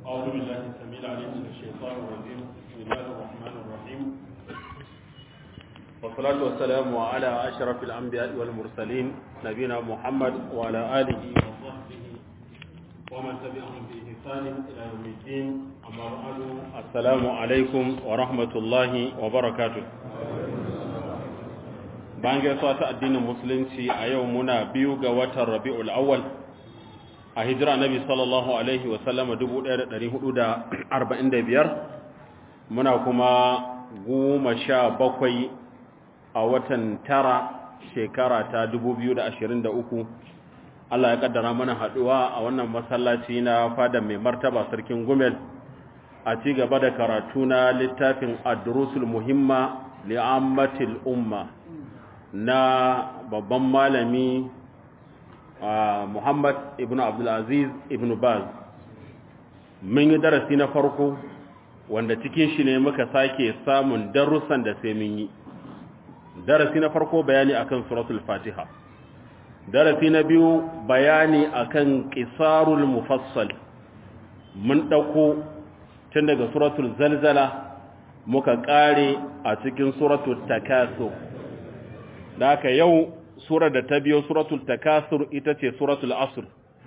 أعوذ بالله السميع العليم من الشيطان الرجيم بسم الله الرحمن الرحيم والصلاة والسلام على أشرف الأنبياء والمرسلين نبينا محمد وعلى آله وصحبه ومن تبعهم بإحسان إلى يوم الدين أما بعد السلام عليكم ورحمة الله وبركاته bayan gaisuwa ta addinin musulunci a yau muna biyu ga watan rabi'ul awwal a hijira nabi sallallahu alaihi wasallama 1445 muna kuma goma sha bakwai a watan tara shekara ta 2023 Allah ya kaddara mana haduwa a wannan masallaci na fada mai martaba sarkin gumel a ci gaba da karatu na littafin ad-durusul muhimma li'ammatil umma na babban malami Muhammad ibn Abdulaziz ibn Baz mun yi darasi na farko wanda cikin shi ne muka sake samun darussan da sai mun yi darasi na farko bayani akan suratul Fatiha darasi na biyu bayani akan qisarul mufassal mun dauko tun daga suratul zalzala muka kare a cikin suratul takasur da haka yau surar da ta biyo suratul takasur ita ce suratul asr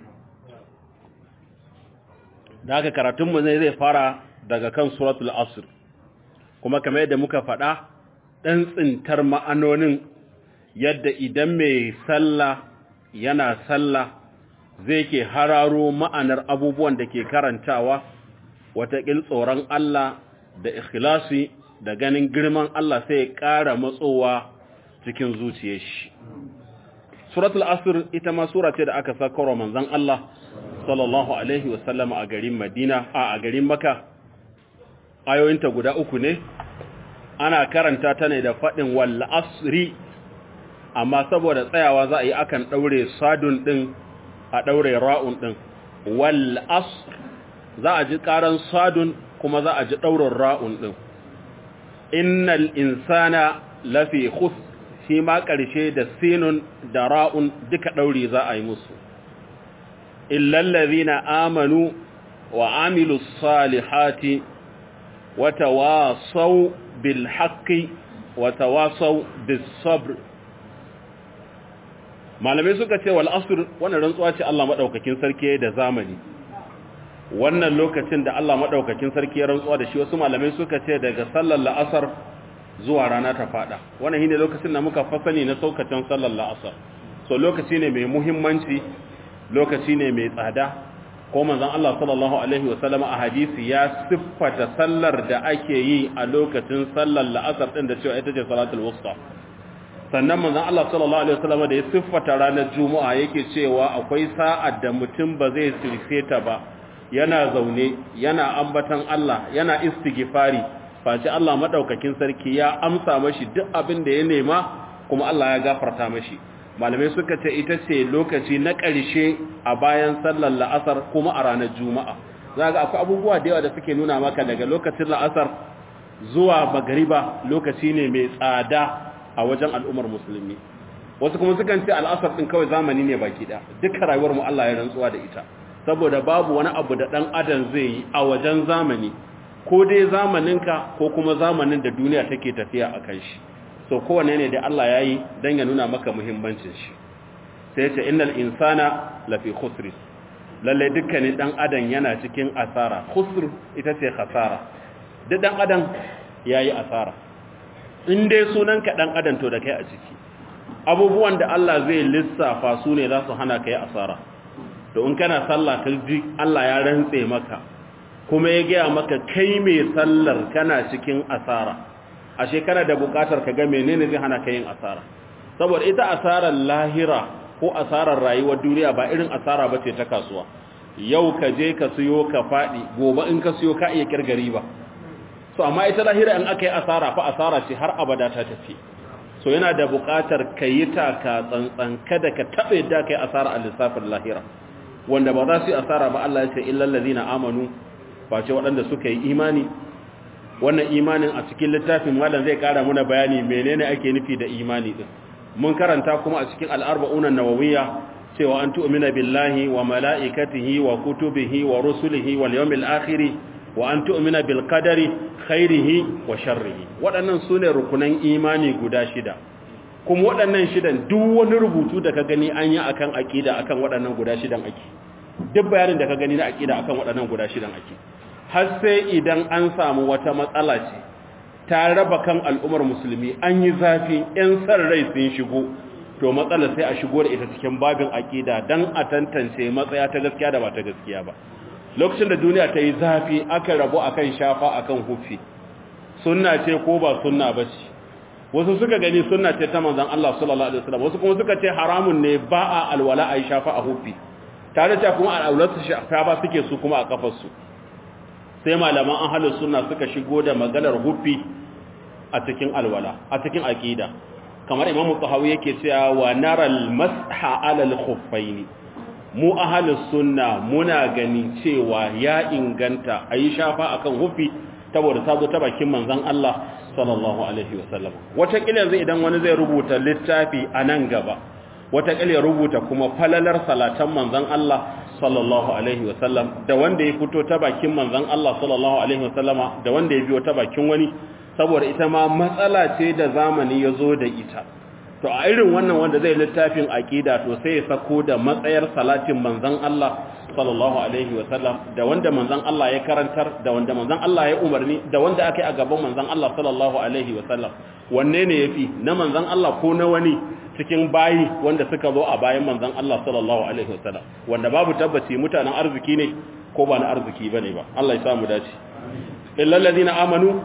da haka karatunmu zai zai fara daga kan suratul asr kuma kamar yadda muka faɗa ɗan tsintar ma'anonin yadda idan mai sallah yana sallah zai ke hararo ma'anar abubuwan da ke karantawa wataƙil tsoron Allah da ikhlasi da ganin girman Allah sai ya ƙara matsowa cikin zuciyar shi suratul asr ita ma sura ce da aka sakarwa manzon Allah sallallahu alaihi wasallam a garin Madina a a garin Makka ayoyinta guda uku ne ana karanta ta ne da fadin wal asri amma saboda tsayawa za a yi akan daure sadun din a daure ra'un din wal asr za a ji karan sadun kuma za a ji daurin ra'un din innal insana lafi khusr shi ma ƙarshe da sinun da ra'un duka ɗauri za a yi musu. Illallazi na amanu wa amilu salihati wata wasau bil haƙƙi wata wasau bil sabr. Malamai suka ce wal asir wannan rantsuwa ce Allah maɗaukakin sarki da zamani. Wannan lokacin da Allah maɗaukakin sarki ya rantsuwa da shi wasu malamai suka ce daga sallar la'asar zuwa rana ta fada wannan shine lokacin da muka fasani na saukacin sallar la'asar so lokaci ne mai muhimmanci lokaci ne mai tsada ko manzon Allah sallallahu alaihi wasallam a hadisi ya siffata sallar da ake yi a lokacin sallar la'asar din da cewa ita ce salatul wusta sannan manzon Allah sallallahu alaihi wasallam da ya siffata ranar juma'a yake cewa akwai sa'ad da mutum ba zai sirfe ta ba yana zaune yana ambatan Allah yana istighfari face Allah madaukakin sarki ya amsa mashi duk abin da ya nema kuma Allah ya gafarta mashi malamai suka ce ita ce lokaci na ƙarshe a bayan sallar la'asar kuma a ranar juma'a za ga akwai abubuwa da yawa da suke nuna maka daga lokacin la'asar zuwa magariba lokaci ne mai tsada a wajen al'ummar musulmi wasu kuma sukan ce al'asar ɗin kawai zamani ne baki ɗaya duka rayuwar mu Allah ya rantsuwa da ita saboda babu wani abu da ɗan adam zai yi a wajen zamani ko dai zamaninka ko kuma zamanin da duniya take tafiya a kan shi so kowane ne da Allah ya yi don ya nuna maka muhimmancin shi sai ce innal insana lafi khusri lalle dukkanin dan adam yana cikin asara khusr ita ce khasara duk dan adam yayi asara in dai sunanka dan adam to da kai a ciki abubuwan da Allah zai lissafa su ne za su hana kai asara to in kana sallah ka ji Allah ya rantse maka kuma ya gaya maka kai mai sallar kana cikin asara a shekara da bukatar ka ga menene zai hana ka yin asara saboda ita asarar lahira ko asarar rayuwar duniya ba irin asara ba ce ta kasuwa yau ka je ka siyo ka faɗi gobe in ka siyo ka iya kirgari ba so amma ita lahira in aka yi asara fa asara ce har abada ta tafi so yana da bukatar ka yi taka tsantsan kada ka taɓa yadda ka yi asara a lissafin lahira wanda ba za su yi asara ba Allah ya ce illal ladina amanu face waɗanda suka yi imani wannan imanin a cikin littafin malam zai ƙara muna bayani menene ake nufi da imani din mun karanta kuma a cikin al'arba'unan nawawiyya cewa an tu'mina billahi wa mala'ikatihi wa kutubihi wa rusulihi wal yawmil akhir wa an tu'mina bil qadari khairihi wa sharrihi waɗannan sune rukunan imani guda shida kuma waɗannan shidan duk wani rubutu da ka gani an yi akan aqida akan waɗannan guda shidan ake duk bayanin da ka gani na aqida akan waɗannan guda shidan ake har sai idan an samu wata matsala ce ta raba kan al'ummar musulmi an yi zafi ‘yan san rai sun shigo to matsala sai a shigo da ita cikin babin aƙida don a tantance matsaya ta gaskiya da ba ta gaskiya ba lokacin da duniya ta yi zafi aka rabu akan shafa akan hufi sunna ce ko ba sunna ba ce wasu suka gani sunna ce ta manzan Allah sallallahu alaihi wasallam wasu kuma suka ce haramun ne ba a alwala a yi shafa a hufi tare da kuma al'aularsu shafa suke su kuma a kafarsu sai malaman ahalus sunna suka shigo da maganar hufi a cikin alwala a cikin aqida kamar imamu tahawi yake cewa wa naral masha alal khuffaini mu ahalus sunna muna gani cewa ya inganta ayi shafa akan hufi saboda ta zo ta bakin manzon Allah sallallahu alaihi wasallam wata kila yanzu idan wani zai rubuta littafi a nan gaba wata kila ya rubuta kuma falalar salatan manzon Allah sallallahu alaihi wasallam da wanda ya fito ta bakin manzon Allah sallallahu alaihi wasallama da wanda ya biyo ta bakin wani saboda ita ma matsala ce da zamani ya zo da ita to a irin wannan wanda zai littafin aqida to sai ya sako da matsayar salatin manzon Allah sallallahu alaihi wasallam da wanda manzon Allah ya karantar da wanda manzon Allah ya umarni da wanda aka yi a gaban manzon Allah sallallahu alaihi wasallam wanne ne yafi na manzon Allah ko na wani cikin bayi wanda suka zo a bayan manzon Allah sallallahu alaihi wasallam wanda babu tabbaci mutanen arziki ne ko ba na arziki bane ba Allah ya samu dace illal ladina amanu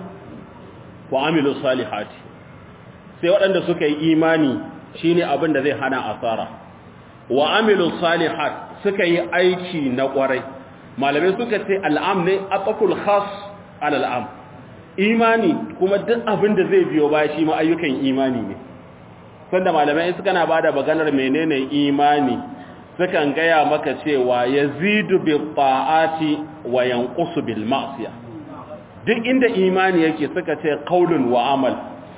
wa amilu salihati sai waɗanda suka yi imani shine abin da zai hana asara wa amilu salihat suka yi aiki na ƙwarai malamai suka ce al'am ne aqful khas ala al'am imani kuma duk abin da zai biyo baya shi ma ayyukan imani ne sanda malamai suka na bada maganar menene imani sukan gaya maka cewa yazidu bi ta'ati wa yanqusu bil ma'siyah duk inda imani yake suka ce qaulun wa amal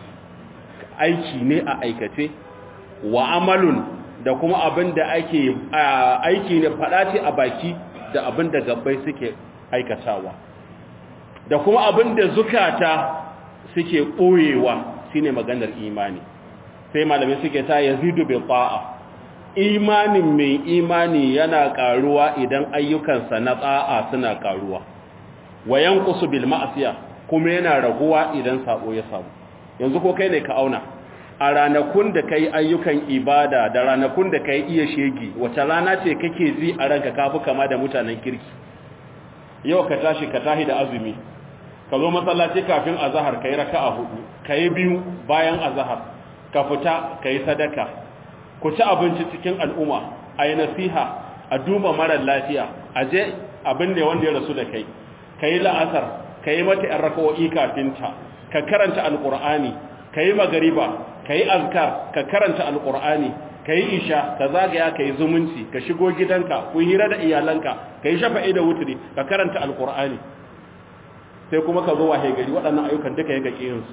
aiki ne a aikace wa amalun da kuma abin da ake aiki ne fada ce a baki da abin da gabbai suke aikatawa da kuma abin da zukata suke ɓoyewa shine maganar imani sai malamai suke ta yazidu bi ta'a imanin mai imani yana karuwa idan ayyukansa na ta'a suna karuwa wa yanqusu bil ma'siya kuma yana raguwa idan sabo ya samu yanzu ko kai ne ka auna a ranakun da kai ayyukan ibada da ranakun da kai iya shegi wata rana ce kake ji a ranka kafi kama da mutanen kirki yau ka tashi ka tahi da azumi ka zo masallaci kafin azhar kai raka'a hudu kai biyu bayan azhar ka fita kai sadaka ku ci abinci cikin al'umma ayi nasiha a duba marar lafiya a je abin da wanda ya rasu da kai kai la'asar kai mata yan raka'o'i kafin ta ka karanta alqur'ani kai magariba kai azkar ka karanta alqur'ani kai isha ka zagaya kai zumunci ka shigo gidanka ku hira da iyalanka kai shafa'i da wutri ka karanta alqur'ani sai kuma ka zo wahe gari waɗannan ayyukan duka ya gaƙe yinsu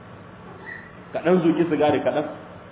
kaɗan zuki sigari kaɗan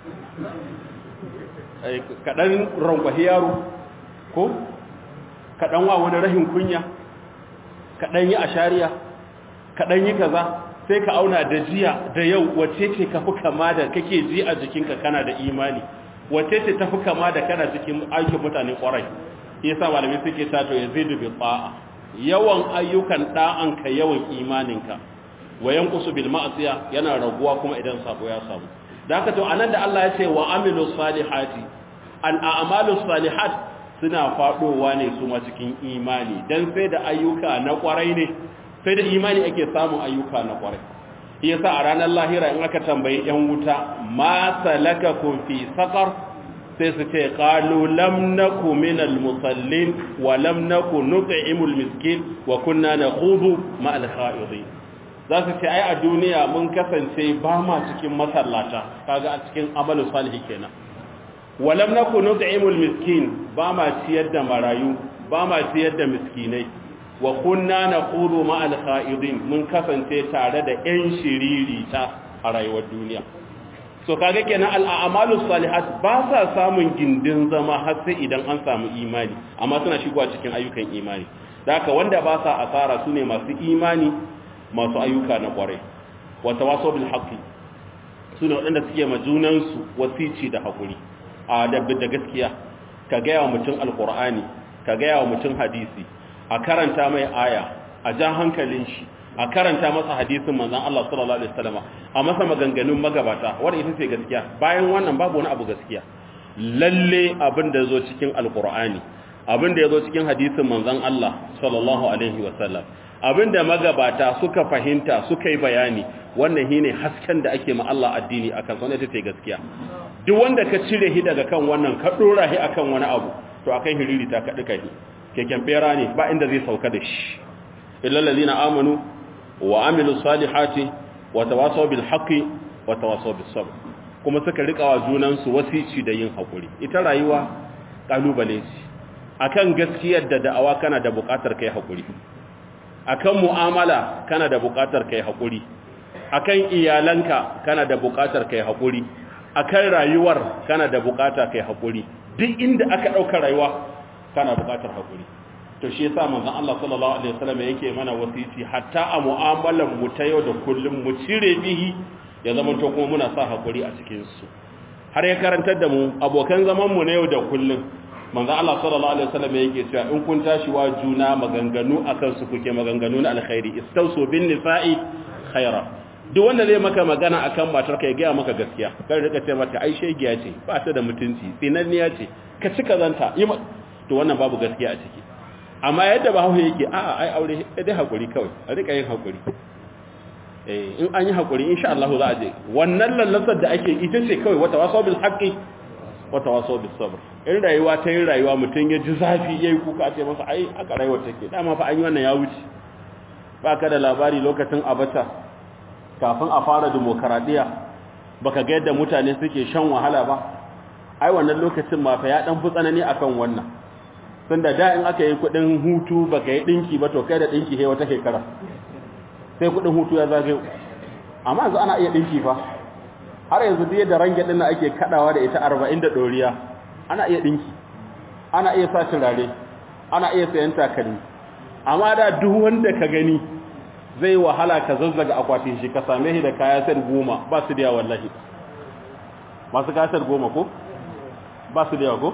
kaɗan rankwahi yaro ko kaɗan wa wani rahin kunya kaɗan yi a shari'a kaɗan yi kaza sai ka auna da jiya da yau wace ce ka fi kama da kake ji a jikinka kana da imani wace ce ta fi kama da kana cikin aikin mutane ƙwarai yasa malamai suke tato ya zai dubi ba'a yawan ayyukan da'anka yawan imaninka wayan kusu bil ma'asiya yana raguwa kuma idan sabo ya samu da haka to anan da Allah ya ce wa amilus salihati al a'malus salihat suna fadowa ne su ma cikin imani dan sai da ayyuka na kwarai ne sai da imani ake samun ayyuka na kwarai yasa a ranar lahira in aka tambayi yan wuta ma salakakum fi saqar sai su ce qalu lam naku minal musallin wa lam naku nut'imul miskin wa kunna nakhudu ma'al kha'idin za su ce ai a duniya mun kasance ba ma cikin masallata kaga a cikin amalu salih kenan wa lam naku nut'imul miskin ba ma ciyar da marayu ba ma ciyar da miskinai wa kunna nakhudu ma'al kha'idin mun kasance tare da yan shiririta a rayuwar duniya so kaga kenan al'amalus salihat ba sa samun gindin zama har sai idan an samu imani amma suna shigowa cikin ayyukan imani da haka wanda ba sa asara sune masu imani masu ayyuka na kwarai wa tawasaw bil haqqi sune waɗanda suke ma junansu wasici da hakuri a da gaskiya ka ga yawa mutum alqur'ani ka ga yawa mutum hadisi a karanta mai aya a ja hankalin shi a karanta masa hadisin manzon Allah sallallahu alaihi wasallam a masa maganganun magabata wanda ita ce gaskiya bayan wannan babu wani abu gaskiya lalle abin da yazo cikin alqur'ani abin da yazo cikin hadisin manzon Allah sallallahu alaihi wasallam abin da magabata suka fahimta suka yi bayani wannan shine hasken da ake ma Allah addini akan sa ita ce gaskiya duk wanda ka cire shi daga kan wannan ka dora shi akan wani abu to akai hiriri ta kadi kai keken bera ne ba inda zai sauka da shi illal ladina amanu wa amilu salihati wa tawasaw bil haqqi wa tawasaw bis sabr kuma suka rika wa junan su wasici da yin hakuri ita rayuwa kalubale ce akan gaskiyar da da'awa kana da buƙatar kai hakuri akan mu'amala kana da buƙatar kai hakuri akan iyalanka kana da buƙatar kai hakuri akan rayuwar kana da buƙata kai hakuri duk inda aka dauka rayuwa kana buƙatar hakuri to shi yasa manzon Allah sallallahu alaihi wasallam yake mana wasiti hatta a mu'amalan mu ta yau da kullum mu cire bihi ya zama to kuma muna sa hakuri a cikin su har ya karantar da mu abokan zaman mu na yau da kullum manzon Allah sallallahu alaihi wasallam yake cewa in kun tashi wa juna maganganu akan su kuke maganganu na alkhairi istausu bin nisa'i khaira duk wanda zai maka magana akan matar ka ya gaya maka gaskiya kar rika ce mata ai shegiya ce ba ta da mutunci tsinanniya ce ka ci kazanta yi to wannan babu gaskiya a ciki amma yadda ba hauhe yake a'a ai aure dai hakuri kawai a rika yin hakuri eh in an yi hakuri insha Allah za a je wannan lallasar da ake ita ce kawai wata waso bil haqqi wata waso bis sabr in rayuwa ta yin rayuwa mutun ya ji zafi yayi kuka ce masa ai aka rayuwa take dama fa an yi wannan ya wuce ba ka da labari lokacin abata kafin a fara demokaradiyya baka ga yadda mutane suke shan wahala ba ai wannan lokacin ma fa ya dan fi tsanani akan wannan tunda da in aka yi kudin hutu baka yi dinki ba to kai da dinki he wata shekara sai kudin hutu ya zagayo amma yanzu ana iya dinki fa har yanzu duk da range din da ake kadawa da ita 40 da doriya ana iya dinki ana iya sa turare ana iya sayan takalmi amma da duk wanda ka gani zai wahala ka zazzaga akwatin shi ka same shi da kaya sai goma ba su da wallahi masu kasar goma ko ba su da yawa ko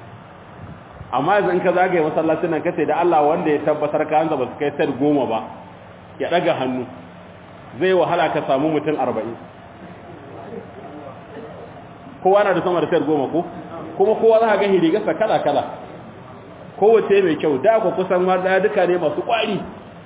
amma yanzu in ka zagaye masallacin nan kace da Allah wanda ya tabbatar ka hanza ba su kai sai goma ba ya daga hannu zai wahala ka samu mutum 40 kowa na da sama da sai goma ko kuma kowa za ka ga hirigarsa kala kala kowace mai kyau da ku kusan ma daya duka ne masu kwari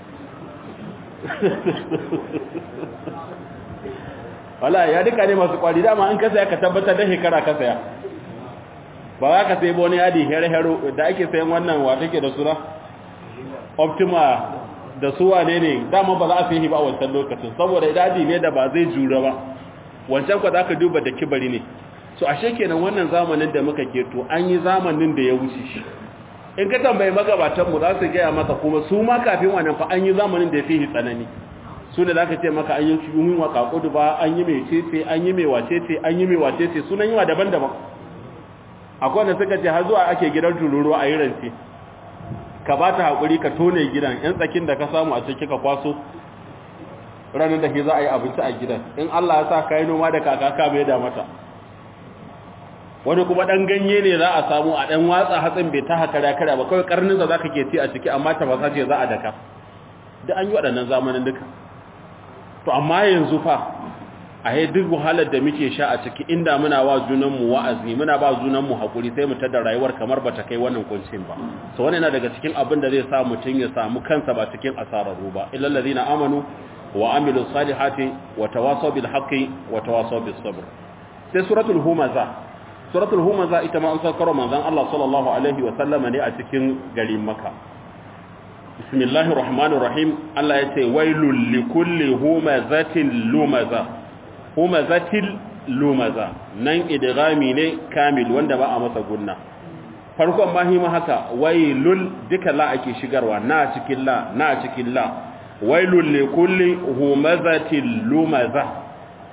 wala ya duka ne masu kwari dama an kasa ya ka tabbatar da shekara ka saya ba za ka sai wani yadi hero-hero da ake sayan wannan wata ke da suna optima da suwa ne ne dama ba za a sai ba a wancan lokacin saboda idadi ne da ba zai jura ba wancan kwa za ka duba da kibari ne so ashe kenan wannan zamanin da muka keto an yi zamanin da ya wuce shi in ka tambayi magabatanmu za su gaya maka kuma su ma kafin wannan fa an yi zamanin da ya fi tsanani su da za ka ce maka an yi yi wa kakudu ba an yi mai cece an yi mai wacece an yi mai wacece sunan yi wa daban-daban akwai wanda suka ce har zuwa ake gidan tururuwa a yi rance ka ba ta haƙuri ka tone gidan yan tsakin da ka samu a ciki ka kwaso ranar da ke za a yi abinci a gidan in Allah ya sa ka yi noma da kaka ka mai da mata wani kuma ɗan ganye ne za a samu a ɗan watsa hatsin bai ta haka da kare ba kawai karninsa za ka ke ci a ciki amma ta fasa ce za a daka da an yi waɗannan zamanin duka to amma yanzu fa a yi duk wahalar da muke sha a ciki inda muna wa junanmu wa'azi muna ba junanmu haƙuri sai mu tada rayuwar kamar ba ta kai wannan kuncin ba so wani yana daga cikin abin da zai sa mutum ya samu kansa ba cikin asararru ba illal ladina amanu wa amilu salihati wa tawasaw bil haqqi wa tawasaw bis sabr sai suratul humaza suratul humaza ita ma an saukar manzon Allah sallallahu alaihi wa sallama ne a cikin garin Makka bismillahir rahmanir rahim Allah ya ce wailul likulli humazatin lumaza humazatil lumaza nan idghami ne kamil wanda ba a masa gunna farkon mahima haka wailul duka la ake shigarwa na cikin la na cikin la wailul likulli humazatil lumaza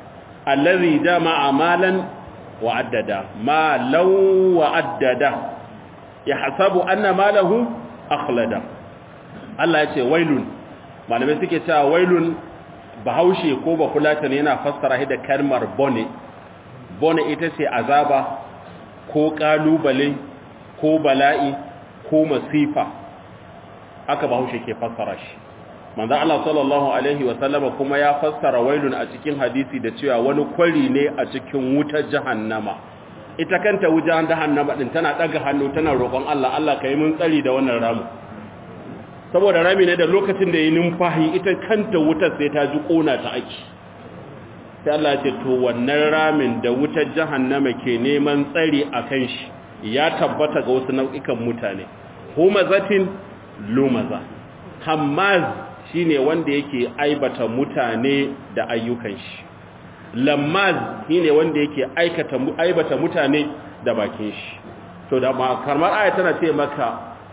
allazi jama'a malan wa addada malan wa addada yahsabu anna malahu akhlada Allah ya ce wailun malamai suke cewa wailun bahaushe ko ba fulata ne yana fassara shi da kalmar bone bone ita ce azaba ko kalubale ko bala'i ko masifa aka bahaushe ke fassara shi manzo Allah sallallahu alaihi wa sallama kuma ya fassara wailun a cikin hadisi da cewa wani kwari ne a cikin wutar jahannama ita kanta wujar jahannama din tana daga hannu tana roƙon Allah Allah kai mun tsari da wannan ramu saboda rami ne da lokacin da yi numfahi ita kanta wutar sai ta ji kona ta aiki sai Allah ya ce to wannan ramin da wutar jahannama ke neman tsari akan shi ya tabbata ga wasu nau'ikan mutane humazatin lumaza hammaz shine wanda yake aibata mutane da ayyukan shi lammaz shine wanda yake aikata aibata mutane da bakin shi to da kamar aya tana ce maka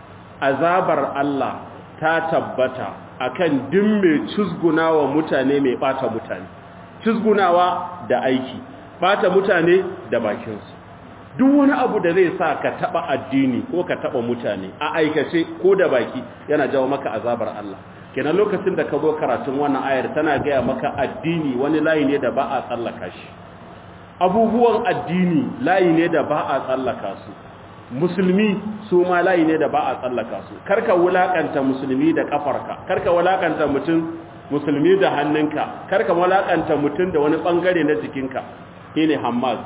azabar Allah ta tabbata akan duk mai cizgunawa mutane mai bata mutane cizgunawa da aiki bata mutane da bakinsu duk wani abu da zai sa ka taba addini ko ka taba mutane a aikace ko da baki yana jawo maka azabar Allah kenan lokacin da ka zo karatun wannan ayar tana gaya maka addini wani layi ne da ba a tsallaka shi abubuwan addini layi ne da ba a tsallaka su musulmi su ma layi ne da ba a tsallaka su karka wulakanta musulmi da kafarka karka wulakanta mutum musulmi da hannunka karka wulakanta mutum da wani bangare na jikinka shine hammaz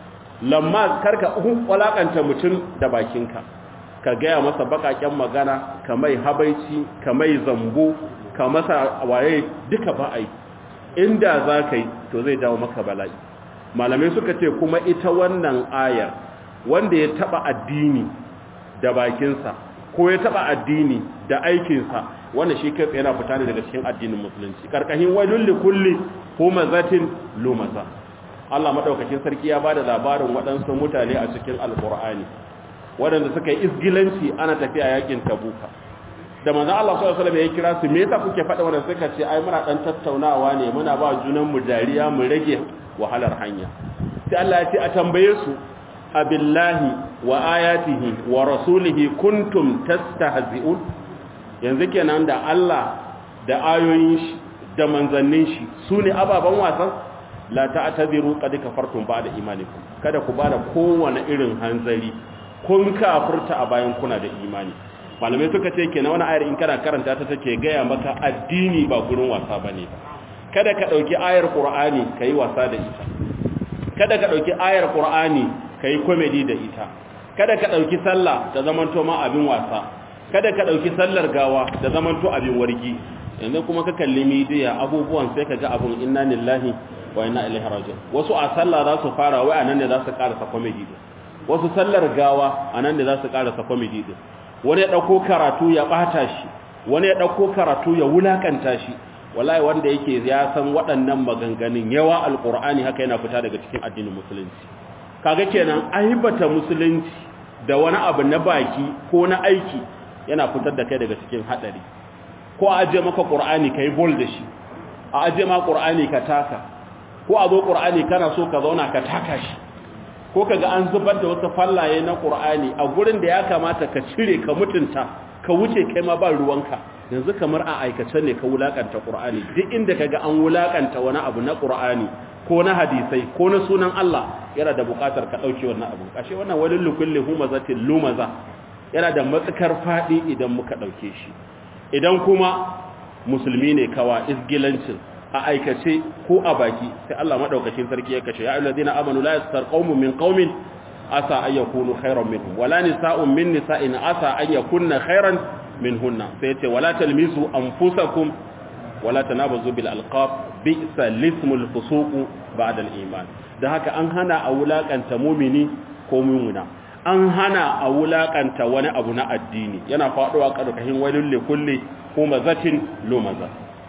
lamma karka wulakanta mutum da bakinka ka gaya masa bakaken magana ka mai habaici ka mai zambo ka masa waye duka ba ai inda za ka yi to zai dawo maka bala'i malamai suka ce kuma ita wannan ayar wanda ya taba addini da bakinsa ko ya taba addini da aikinsa wanda shi kai yana fita ne daga cikin addinin musulunci karkashin wailul likulli humazatin lumaza Allah madaukakin sarki ya bada labarin waɗansu mutane a cikin alqur'ani waɗanda suka yi isgilanci ana tafiya yakin tabuka da manzon Allah sallallahu alaihi wasallam ya kira su me yasa kuke faɗa wannan suka ce ai muna dan tattaunawa ne muna ba junan mu dariya mu rage wahalar hanya sai Allah ya ce a tambaye su abillahi wa ayatihi wa rasulihi kuntum tastahzi'un yanzu kenan da Allah da ayoyin shi da manzannin shi sune ababan wasan la ta'tadiru qad kafartum ba'da imanikum kada ku bada kowane irin hanzari kun kafirta a bayan kuna da imani malamai suka ce kenan wani ayar in kana karanta ta take gaya maka addini ba gurin wasa bane ba kada ka dauki ayar qur'ani kai wasa da ita kada ka dauki ayar qur'ani kai comedy da ita kada ka dauki sallah da zamanto ma abin wasa kada ka dauki sallar gawa da zamanto abin wargi yanzu kuma ka kalli media abubuwan sai ka ga abun inna lillahi wa inna ilaihi raji'un wasu a sallah za su fara wai anan ne za su karasa comedy din wasu sallar gawa anan ne za su karasa comedy din wani ya dauko karatu ya bata shi wani ya dauko karatu ya wulakanta shi wallahi wanda yake ya san waɗannan maganganun yawa alqur'ani haka yana fita daga cikin addinin musulunci kaga kenan aibata musulunci da wani abu na baki ko na aiki yana fitar da kai daga cikin hadari ko a aje maka qur'ani kai bol da shi a aje ma qur'ani ka taka ko a zo qur'ani kana so ka zauna ka taka shi ko kaga an zubar da wasu fallaye na qur'ani a gurin da ya kamata ka cire ka mutunta ka wuce kai ma ba ruwanka yanzu kamar a aikace ne ka wulakanta qur'ani duk inda kaga an wulakanta wani abu na qur'ani ko na hadisai ko na sunan Allah yana da bukatar ka dauke wannan abu kashe wannan walil likulli humazatin lumaza yana da matsakar fadi idan muka dauke shi idan kuma musulmi ne kawa isgilancin a aikace ko a baki sai Allah madaukakin sarki ya kashe ya ayyuhallazina amanu la yastar qaumun min qaumin asa ay yakunu khairan minhum wala nisa'un min nisa'in asa ay yakunna khairan minhunna sai yace wala talmizu anfusakum wala tanabazu bil alqab bi'sa lismul fusuq ba'da al iman da haka an hana a wulakanta mumini ko mumuna an hana a wulakanta wani abu na addini yana faduwa karkashin wailul likulli humazatin lumaza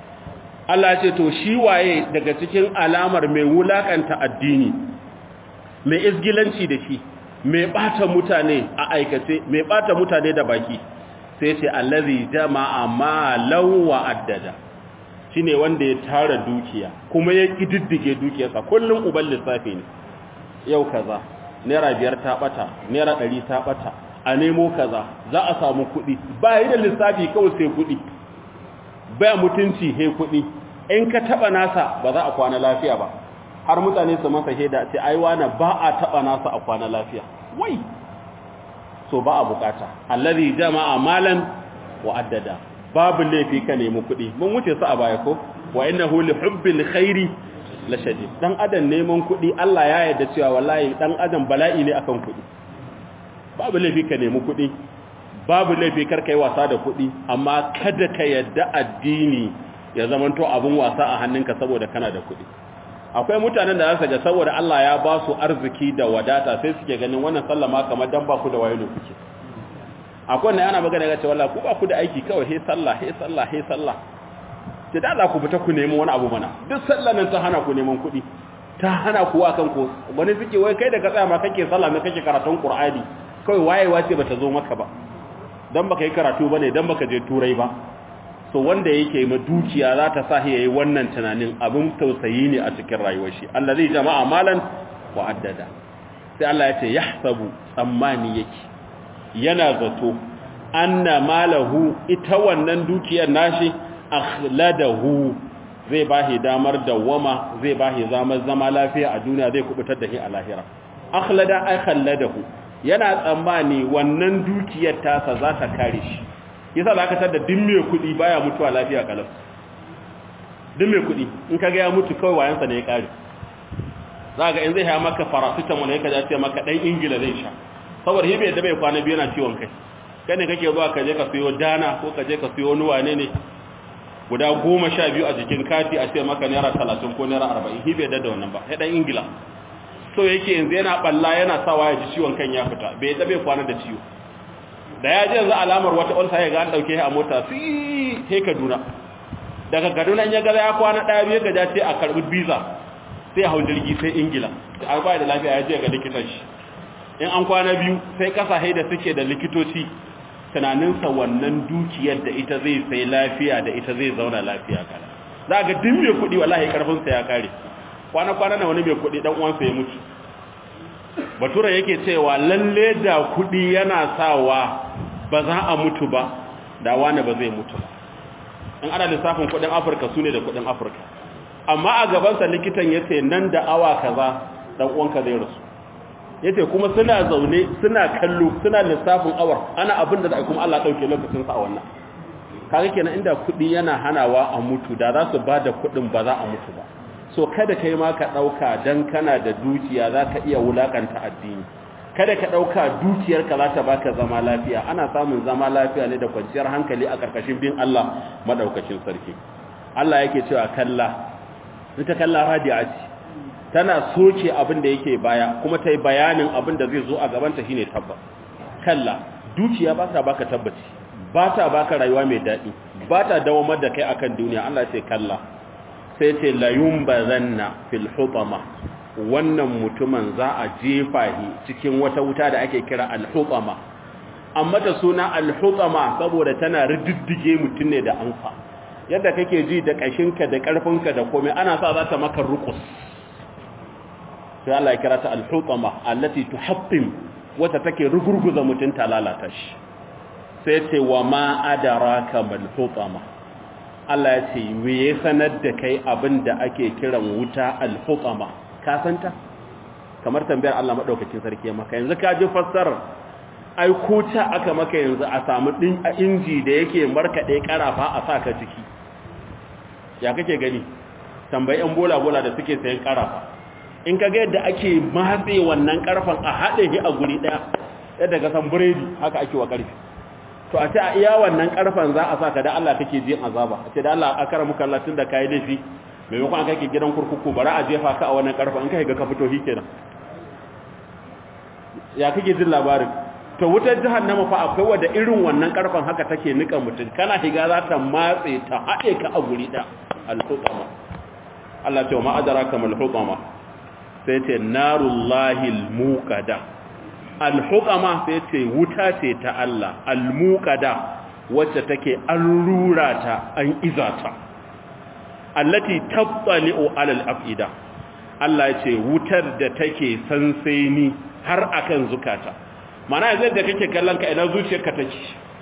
Allah ce to shi waye daga cikin alamar mai wulakanta addini mai izgilanci da shi mai bata mutane a aikace mai bata mutane da baki sai ce allazi jama'a malan wa addada shine wanda ya tara dukiya kuma ya kididdige dukiyarsa kullum uban lissafi ne yau kaza naira biyar ta bata naira ɗari ta bata a nemo kaza za a samu kuɗi ba yi da lissafi kawai sai kuɗi ba mutunci he kuɗi in ka taɓa nasa ba za a kwana lafiya ba har mutane su masa shaida ce ai wani ba a taɓa nasa a kwana lafiya wai so ba a bukata allazi jama'a malan wa addada babu laifi ka nemi kuɗi mun wuce su a baya ko wa innahu li hubbil khairi la shadid dan adam neman kuɗi Allah ya yarda cewa wallahi dan adam bala'i ne akan kuɗi babu laifi ka nemi kuɗi babu laifi kar kai wasa da kuɗi amma kada ka yarda addini ya zamanto abun wasa a hannunka saboda kana da kuɗi akwai mutanen da za ga saboda Allah ya ba su arziki da wadata sai suke ganin wannan sallama kamar dan ba ku da wayo kuke akwai wanda yana magana ga cewa ku ba ku da aiki kawai he sallah he sallah he sallah sai da Allah ku fita ku nemi wani abu mana duk sallan nan ta hana ku neman kuɗi ta hana ku wa kanku wani suke wai kai da ka tsaya ma kake sallah ne kake karatun Qur'ani kawai wayewa ce bata zo maka ba dan baka yi karatu bane dan baka je turai ba so wanda yake ma dukiya za ta sa yayi wannan tunanin abin tausayi ne a cikin rayuwar shi Allah zai jama'a malan wa addada sai Allah ya ce yahsabu tsammani yake yana zato anna malahu ita wannan dukiyar nashi akhladahu zai bahi damar dawama zai bahi zamar zama lafiya a duniya zai kubutar da shi a lahira akhlada ay khalladahu yana tsammani wannan dukiyar tasa za ta kare shi yasa za ka tada din mai kuɗi baya mutuwa lafiya kalau din mai kuɗi in ka ga ya mutu kawai wayansa ne ya kare za ga in zai haya maka paracetamol ne ka ja ce maka dan ingila zai sha saboda hibe da bai kwana biyu yana ciwon kai kai ne kake zuwa ka je ka siyo dana ko ka je ka siyo wani wane ne guda goma sha biyu a jikin kati a ce maka naira talatin ko naira arba'in hibe da wannan ba ya dan ingila so yake yanzu yana balla yana sawa ya ji ciwon kan ya fita bai da bai kwana da ciwo da ya ji yanzu alamar wata ulsa ya ga an dauke a mota sai sai Kaduna daga Kaduna ya ga ya kwana daya biyu ga ce a karbi visa sai hau jirgi sai Ingila a ba da lafiya ya je ga likitan shi in an kwana biyu sai kasa haida suke da likitoci tunaninsa wannan dukiyar da ita zai sai lafiya da ita zai zauna lafiya kala za ga din mai kuɗi wallahi karfinsa ya kare kwana-kwana na wani mai kuɗi dan uwansa ya mutu batura yake cewa lalle da kudi yana sawa ba za a mutu ba da wani ba zai mutu ba in ana lissafin kudin afirka su ne da kudin afirka amma a gabansa likitan ya ce nan da awa kaza dan uwanka zai rasu ya ce kuma suna zaune suna kallo suna lissafin awar ana abin da za a kuma allah ɗauke lokacinsa a wannan kaga kenan inda kudi yana hanawa a mutu da za su ba da kudin ba za a mutu ba so kada kai ma ka ɗauka don kana da dukiya za ka iya wulaƙanta addini kada ka ɗauka dukiyarka za ta baka zama lafiya ana samun zama lafiya ne da kwanciyar hankali a ƙarƙashin bin Allah maɗaukacin sarki Allah yake cewa kalla ita kalla radiya ce tana soke abin da yake baya kuma ta yi bayanin abin da zai zo a gabanta shine tabba kalla dukiya ba ta baka tabbaci ba ta baka rayuwa mai daɗi ba ta dawamar da kai akan duniya Allah ce kalla sai ce layun ba zanna fil hutama wannan mutumin za a jefa shi cikin wata wuta da ake kira al-hutama amma da suna al-hutama saboda tana riddige mutum ne da ansa yadda kake ji da kashinka da karfinka da komai ana sa za ta maka rukus sai Allah ya kira ta al-hutama allati tuhattim wata take rugurguza mutum ta lalata shi sai ce wa ma adraka mal hutama Allah ya ce me ya sanar da kai abin da ake kiran wuta al-hutama ka santa kamar tambayar Allah madaukakin sarki maka yanzu ka ji fassarar ai ko ta aka maka yanzu a samu din a inji da yake markade karafa a saka ciki ya kake gani tambayi yan bola bola da suke sayan karafa in kaga yadda ake matse wannan karfan a hade shi a guri daya yadda ka san biredi haka ake wa karfi to a ce a iya wannan karfan za a saka da Allah kake jin azaba a ce da Allah akara muka Allah tunda kai laifi maimakon aka ke gidan kurkuku bara a jefa ka a wannan karfan in ka ga ka fito shi kenan ya kake jin labarin to wutar jahannama fa akwai wanda irin wannan karfan haka take nika mutum kana higa za ta matse ta haɗe ka a guri da al-hutama Allah ce ma adraka mal hutama sai ce narullahi al-muqada al-hutama sai ce wuta ce ta Allah al-muqada wacce take an rura ta an izata allati tabtali'u alal afida Allah ya ce wutar da take sansani har akan zukata mana yanzu da kake kallon ka ina zuciyarka take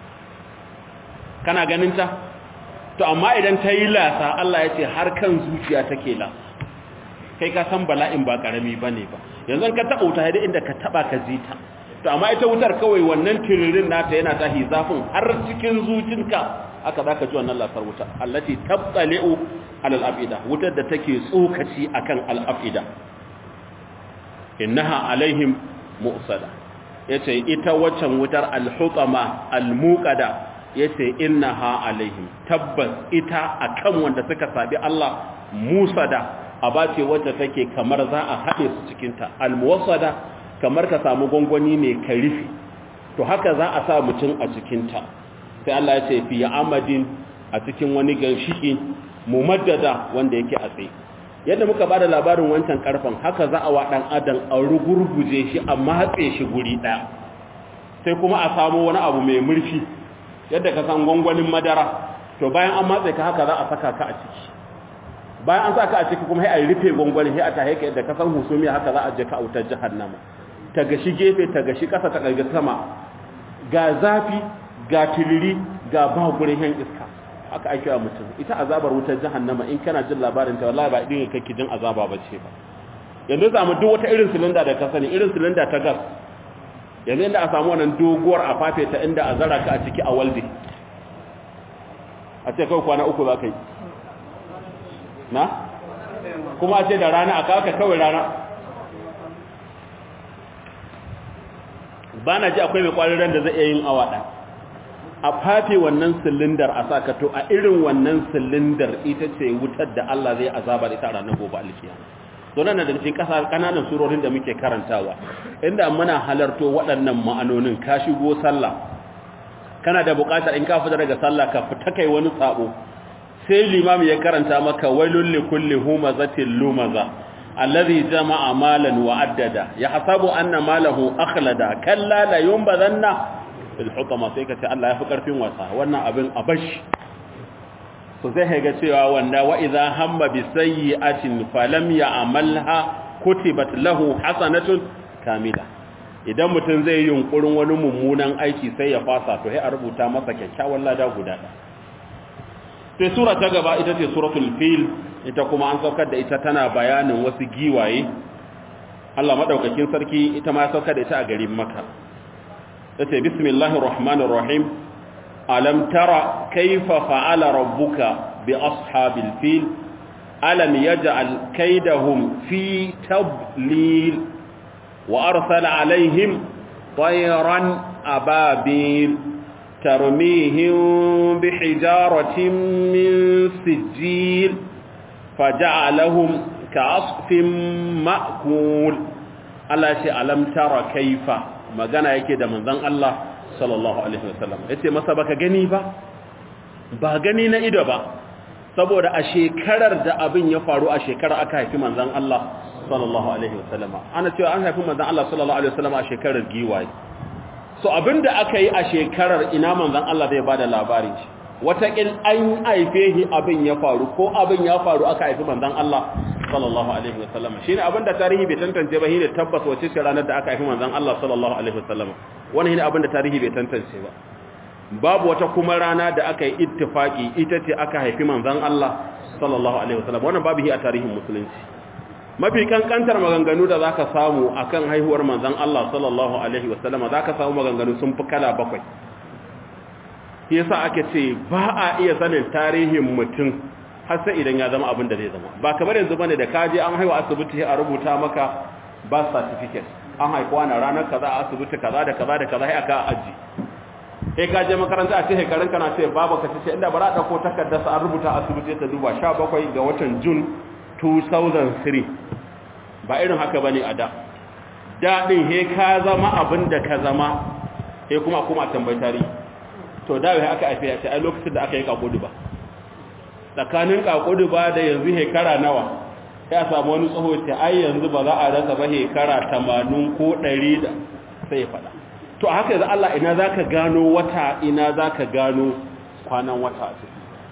kana ganin ta to amma idan ta yi lasa Allah ya ce har kan zuciya take lasa kai ka san bala'in ba karami bane ba yanzu ka taba wuta da inda ka taba ka ji ta to amma ita wutar kawai wannan tiririn nata yana tahi zafin har cikin zucinka aka zaka ji wannan lasar wuta allati tabtali'u alal afida wutar da take tsokaci akan al afida innaha alaihim mu'sada yace ita waccan wutar al hutama al muqada yace innaha alaihim tabbas ita akan wanda suka sabi Allah musada abace wacce take kamar za a haɗe su cikin ta al muwassada kamar ka samu gwangwani ne ka rufe to haka za a sa mutum a cikin ta sai Allah ya ce fi amadin a cikin wani ganshiki mumaddada wanda yake a tsaye yadda muka bada labarin wancan karfan haka za a wa dan adam a rugurguje shi a matse shi guri daya sai kuma a samu wani abu mai murfi yadda ka san gwangwanin madara to bayan an matse ka haka za a saka ka a ciki bayan an saka a ciki kuma sai a rufe gwangwanin sai a tahe ka yadda ka san husumiya haka za a je ka autar jahannama ta gashi gefe ta gashi kasa ta karga sama ga zafi ga tiliri ga ba gurin yan iska haka ake wa mutum ita azabar wutar jahannama in kana jin labarin ta wallahi ba idin kake jin azaba bace ba yanzu samu duk wata irin silinda da ka sani irin silinda ta gas yanzu inda a samu wannan doguwar a fafe ta inda a zara ka a ciki a walde a ce kawai kwana uku za ka yi na kuma a ce da rana a kawaka kawai rana ba na ji akwai mai kwariran da zai iya yin awa ɗaya a fafe wannan silindar a sakato a irin wannan silindar ita ce wutar da Allah zai azaba da ita a ranar gobe alkiyama don nan da cikin kasa kananan surorin da muke karantawa inda muna halarto waɗannan ma'anonin ka shigo sallah kana da buƙatar in ka fita daga sallah ka fita kai wani sabo sai limami ya karanta maka wailul likulli humazatin lumaza alladhi jama'a malan wa addada yahsabu anna malahu akhlada kalla la yunbadhanna fil hutama sai ka ce Allah ya fi karfin wasa wannan abin abash so sai ga cewa wanda wa idza hamma bi sayyi'atin falam ya'malha kutibat lahu hasanatun kamila idan mutum zai yi yunkurin wani mummunan aiki sai ya fasa to sai a rubuta masa kyakkyawan lada guda sai sura ta gaba ita ce suratul fil ita kuma an saukar da ita tana bayanin wasu giwaye Allah madaukakin sarki ita ma ya saukar da ita a garin Makka tace bismillahir rahmanir rahim alam tara kayfa fa'ala rabbuka bi ashabil fil alam yaj'al kaydahum fi tablil wa arsala alaihim tayran ababil tarmihim bihijaratin min sijil faja'alahum ka'asfin ma'kul Allah ya ce alam tara kayfa magana yake da manzon Allah sallallahu alaihi wasallam yace masa baka gani ba ba gani na ido ba saboda a shekarar da abin ya faru a shekarar aka haifi manzon Allah sallallahu alaihi wasallam ana cewa an haifi manzon Allah sallallahu alaihi wasallam a shekarar giwaye so abinda aka yi a shekarar ina manzon Allah zai bada labarin shi watakil an haife shi abin ya faru ko abin ya faru aka haifi manzon Allah sallallahu alaihi wasallam shine abin da tarihi bai tantance ba shine tabbas wace ce ranar da aka haifi manzon Allah sallallahu alaihi wasallam wannan shine abin da tarihi bai tantance ba babu wata kuma rana da aka yi ittifaki ita ce aka haifi manzon Allah sallallahu alaihi wasallam wannan babu hi a tarihin musulunci mafi kankantar maganganu da zaka samu akan haihuwar manzon Allah sallallahu alaihi wasallam zaka samu maganganu sun fi kala bakwai shi yasa ake ce ba a iya sanin tarihin mutum har sai idan ya zama abin da zai zama ba kamar yanzu bane da kaje an haihu asibiti a rubuta maka birth certificate an haifu wani ranar kaza a asibiti kaza da kaza da kaza sai aka aji sai ka je makaranta a ce shekarun kana ce babu ka ce inda bara dauko takardar sa an rubuta asibiti ta duba 17 ga watan June 2003 ba irin haka bane a da daɗin he ka zama abin da ka zama he kuma kuma tambayi tarihi to da wai aka aife ya ce ai lokacin da aka yi kakudu ba tsakanin kakudu ba da yanzu hekara nawa ya samu wani tsoho ce ai yanzu ba za a rasa ba hekara 80 ko 100 da sai ya faɗa to a haka yanzu Allah ina zaka gano wata ina zaka gano kwanan wata a ciki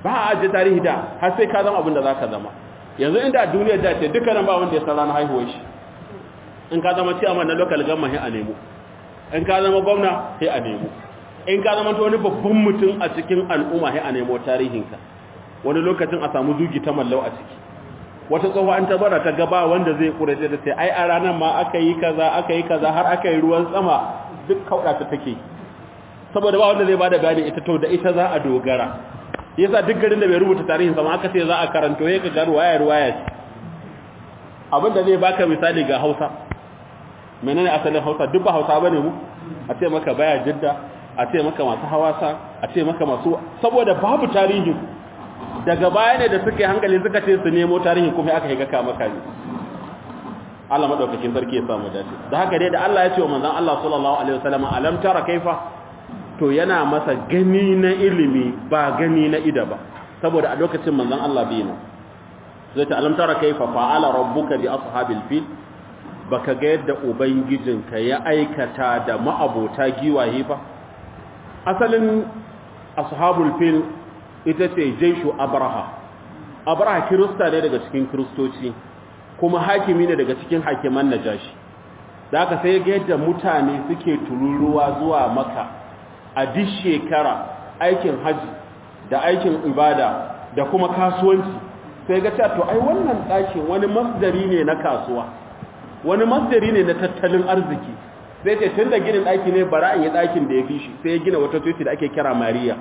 ba a ajiye tarihi da har sai ka zama abin da za ka zama yanzu inda a duniyar da ce dukkanin ba wanda ya san ranar haihuwar shi in ka zama ciyaman na local government sai a nemo in ka zama gwamna sai a nemo in ka zama wani babban mutum a cikin al'umma sai a nemo tarihinka wani lokacin a samu zugi ta mallau a ciki wata tsoho an tabara ta gaba wanda zai kurace da sai ai a ranar ma aka yi kaza aka yi kaza har aka yi ruwan sama duk kauda ta take saboda ba wanda zai bada bayani ita to da ita za a dogara yasa duk garin da bai rubuta tarihin sama aka ce za a karanto ya ga ruwaya ruwaya ce abinda zai baka misali ga Hausa menene asalin Hausa duk ba Hausa bane mu a ce maka baya jidda a ce maka masu hawasa a ce maka masu saboda babu tarihi daga baya ne da suka yi hankali suka ce su nemo tarihi kuma aka yi gaka maka ne Allah madaukakin sarki ya samu dace da haka dai da Allah ya ce wa manzon Allah sallallahu alaihi wasallam alam tara kaifa to yana masa gani na ilimi ba gani na ida ba saboda a lokacin manzon Allah bai nan zai ta alam tara kaifa fa'ala rabbuka bi ashabil fil baka ga yadda ubangijinka ya aikata da ma'abota giwaye ba asalin ashabul fil ita ce jaishu abraha abraha kirista ne daga cikin kiristoci kuma hakimi ne daga cikin hakiman najashi da aka sai ga yadda mutane suke tururuwa zuwa maka a duk shekara aikin haji da aikin ibada da kuma kasuwanci sai ga cewa to ai wannan ɗakin wani masdari ne na kasuwa wani masdari ne na tattalin arziki sai ce tun da ginin ɗaki ne bara in yi ɗakin da ya fi shi sai ya gina wata coci da ake kira mariya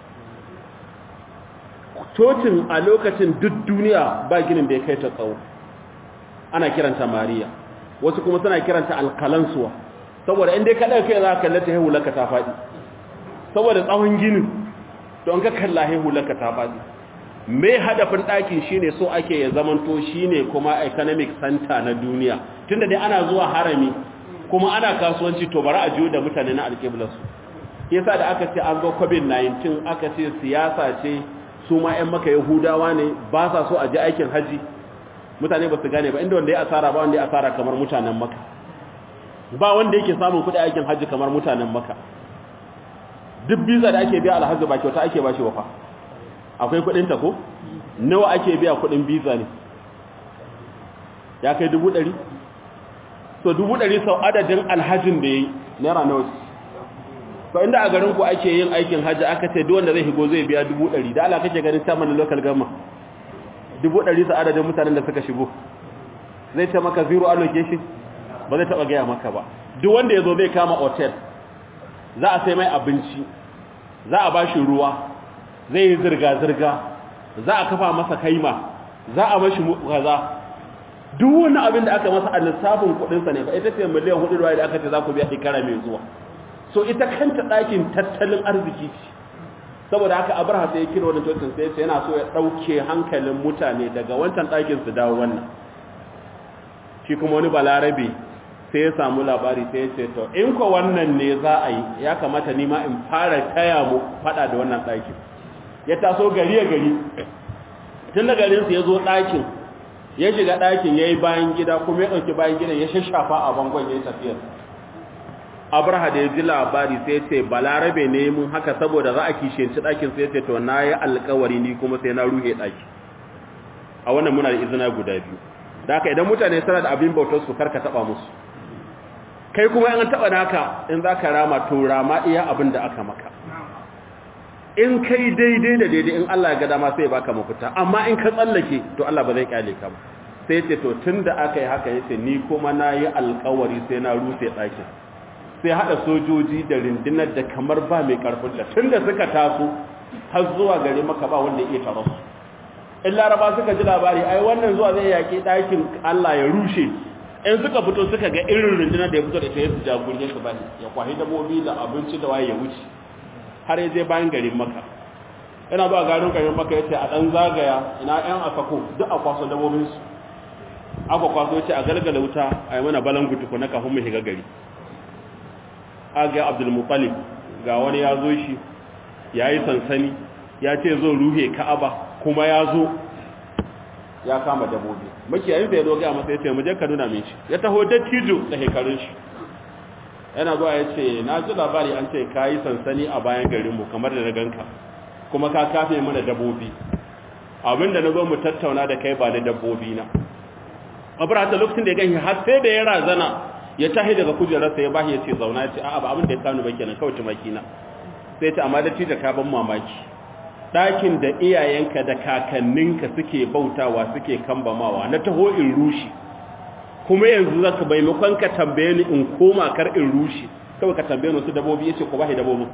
cocin a lokacin duk duniya ba ginin da ya kai ta tsawo ana kiranta mariya wasu kuma suna kiranta alkalansuwa saboda inda ya kaɗa kai za ka kallata haihu laka ta faɗi saboda tsawon ginin don ka kalla haihu laka ta faɗi mai hadafin ɗakin shine so ake ya zamanto shine kuma economic center na duniya tunda dai ana zuwa harami kuma ana kasuwanci to bari a jiyo da mutane na alƙiblarsu yasa da aka ce an zo covid-19 aka ce siyasa ce su ma 'yan maka yahudawa ne ba sa so a ji aikin haji mutane ba su gane ba inda wanda ya asara ba wanda ya asara kamar mutanen maka ba wanda yake samun kuɗi aikin haji kamar mutanen maka duk biza da ake biya alhaji ba kyauta ake ba shi wafa akwai kuɗin ta ko nawa ake biya kuɗin biza ne ya kai dubu ɗari so dubu ɗari sau adadin alhajin da ya yi naira nawa to inda a garin ku ake yin aikin hajji aka ce duk wanda zai higo zai biya dubu ɗari da Allah kake ganin chairman local government dubu ɗari sa adadin mutanen da suka shigo zai ce maka zero allocation ba zai taɓa gaya maka ba duk wanda ya zo zai kama hotel za a sai mai abinci za a bashi ruwa zai yi zirga-zirga za a kafa masa kaima za a mashi kaza duk wani abin da aka masa a lissafin kuɗinsa ne ba ita ce miliyan hudu da aka ce za ku biya shekara mai zuwa so ita kanta ɗakin tattalin arziki ce saboda haka abraha sai ya kira wannan cocin sai sai yana so ya ɗauke hankalin mutane daga wancan ɗakin su dawo wannan shi kuma wani balarabe sai ya samu labari sai ya ce to in ko wannan ne za a yi ya kamata ni ma in fara taya mu faɗa da wannan ɗakin ya taso gari ya gari tun da garinsu ya zo ɗakin ya shiga ɗakin ya yi bayan gida kuma ya ɗauki bayan gidan ya shashafa a bangon ya yi tafiyar abraha da ya ji labari sai ce balarabe ne mun haka saboda za a kishiyanci ɗakin sai ce to na yi alkawari ni kuma sai na ruhe ɗaki a wannan muna da izina guda biyu da haka idan mutane suna da abin bautar su karka taɓa musu kai kuma in an taɓa naka in za ka rama to rama iya abin da aka maka in kai daidai da daidai in Allah ya ga dama sai baka mafita amma in ka tsallake to Allah ba zai kyale ka ba sai ce to tunda aka yi haka yace ni kuma na yi alkawari sai na rufe ɗakin sai hada sojoji da rindinar da kamar ba mai karfin da tunda suka taso har zuwa gare maka ba wanda ya taro su in laraba suka ji labari ai wannan zuwa zai yaki ɗakin Allah ya rushe in suka fito suka ga irin rindinar da ya fito da ta yi jagorin su bane ya kwahi dabobi da abinci da waye ya wuce har ya je bayan garin maka yana zuwa garin garin maka yace a dan zagaya ina yan asako duk a kwaso dabobin su aka kwaso yace a galgala wuta a yi mana balangu tukuna kafin mu shiga gari aga abdul muttalib ga wani ya zo shi yayi sansani ya ce zo ruhe ka'aba kuma ya zo ya kama dabobi makiyayin da ya zo ga masa yace mu je ka nuna min shi ya taho dattijo da hekarun shi yana zuwa ya ce na ji labari an ce ka yi sansani a bayan garinmu kamar da na ganka kuma ka kafe mana dabbobi abinda na zo mu tattauna da kai ba da dabbobi na abraha ta lokacin da ya gani har sai da ya razana ya tahi daga kujerarsa ya bashi ya ce zauna ya ce a'a ba abin da ya kanu ba kenan kawai tumaki na sai ta amma da da ka ban mamaki ɗakin da iyayenka da kakanninka suke bautawa suke kambamawa na taho in rushi kuma yanzu za ka maimakon ka tambaye ni in koma kar in rushi kawai ka tambaye ni wasu dabobi ya ce ko bashi dabobin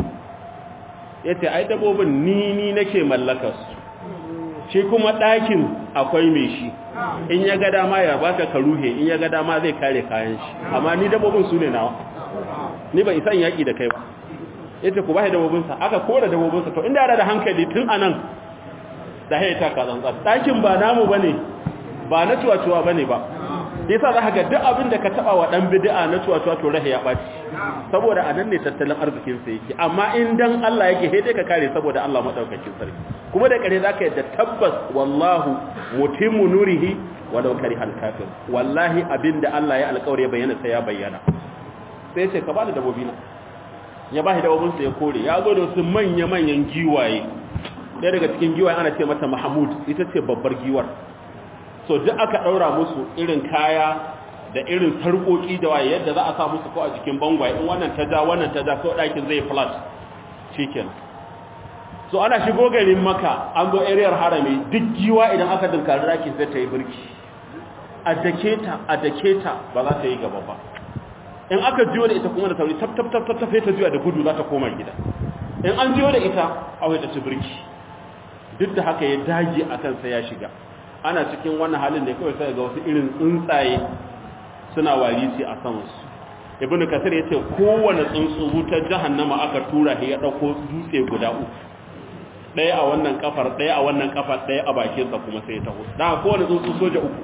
ya ce ai dabobin ni ni nake mallakar su shi kuma ɗakin akwai mai shi in ya ga dama ya baka ka ruhe in ya ga dama zai kare kayan shi amma ni dabobin su ne nawa ni ba isan yaƙi da kai ba yace ku bashi dabobinsa aka kora dabobinsa to inda da hankali tun anan da haye ta ka zanzan ɗakin ba namu bane ba na tuwa-tuwa bane ba yasa za ka ga duk abin da ka taba wa dan bid'a na tuwa-tuwa to rahe ya baci saboda anan ne tattalin arzikin sa yake amma in dan Allah yake sai dai ka kare saboda Allah madaukakin sarki kuma da kare zaka yadda tabbas wallahu mutimmu nurihi walau karihal kafir wallahi abinda Allah ya alƙawari ya bayyana sai ya bayyana sai ya ce ka bani dabobi na ya ba shi dabobinsa ya kore ya zo da wasu manya-manyan giwaye ɗaya daga cikin giwaye ana ce mata mahamud ita ce babbar giwar so duk aka ɗaura musu irin kaya da irin sarƙoƙi da waye yadda za a sa musu ko a jikin bangwaye in wannan ta ja wannan ta ja so ɗakin zai flat chicken so ana shigo garin maka an zo ariyar harami duk giwa idan aka dinkari ɗakin sai ta yi birki a dake ta a dake ta ba za ta yi gaba ba in aka jiyo da ita kuma da sauri tap tap tap tap ta juya da gudu za ta koma gida in an jiyo da ita awai ta ci birki duk da haka ya dage a kansa ya shiga ana cikin wannan halin da kawai sai ga wasu irin tsuntsaye suna warisi a samansu ibnu kasir yace kowanne tsuntsu wutar jahannama aka tura shi ya dauko dutse guda uku ɗaya a wannan kafar ɗaya a wannan kafar ɗaya a bakinsa kuma sai ya taho da kowanne tsuntsu soja uku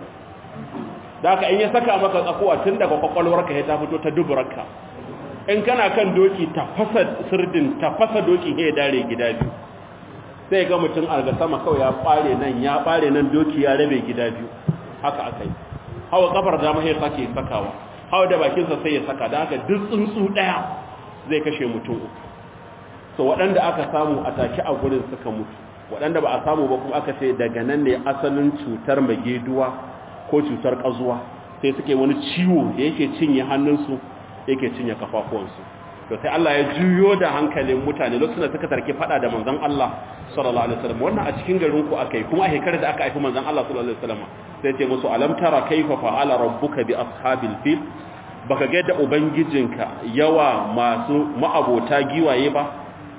da haka in ya saka maka tsakuwa tun daga kwakwalwarka ya ta fito ta duburarka in kana kan doki ta fasa sirdin ta fasa doki ya dare gida biyu sai ga mutum a sama kawai ya bare nan ya bare nan doki ya rabe gida biyu haka aka yi hawa kafar dama ya sake sakawa hawa da bakinsa sai ya saka da haka duk tsuntsu ɗaya zai kashe mutum uku so waɗanda aka samu a take a gurin suka mutu waɗanda ba a samu ba kuma aka ce daga nan ne asalin cutar mageduwa ko cutar ƙazuwa sai suke wani ciwo da yake cinye hannunsu yake cinye kafafuwansu to sai Allah ya juyo da hankalin mutane lokacin da suka tarke fada da manzon Allah sallallahu alaihi wasallam wannan a cikin garin ku akai kuma a shekarar da aka haifi manzon Allah sallallahu alaihi wasallam sai ce musu alam tara kaifa fa'ala rabbuka bi ashabil fil baka ga da ubangijinka yawa masu ma'abota giwaye ba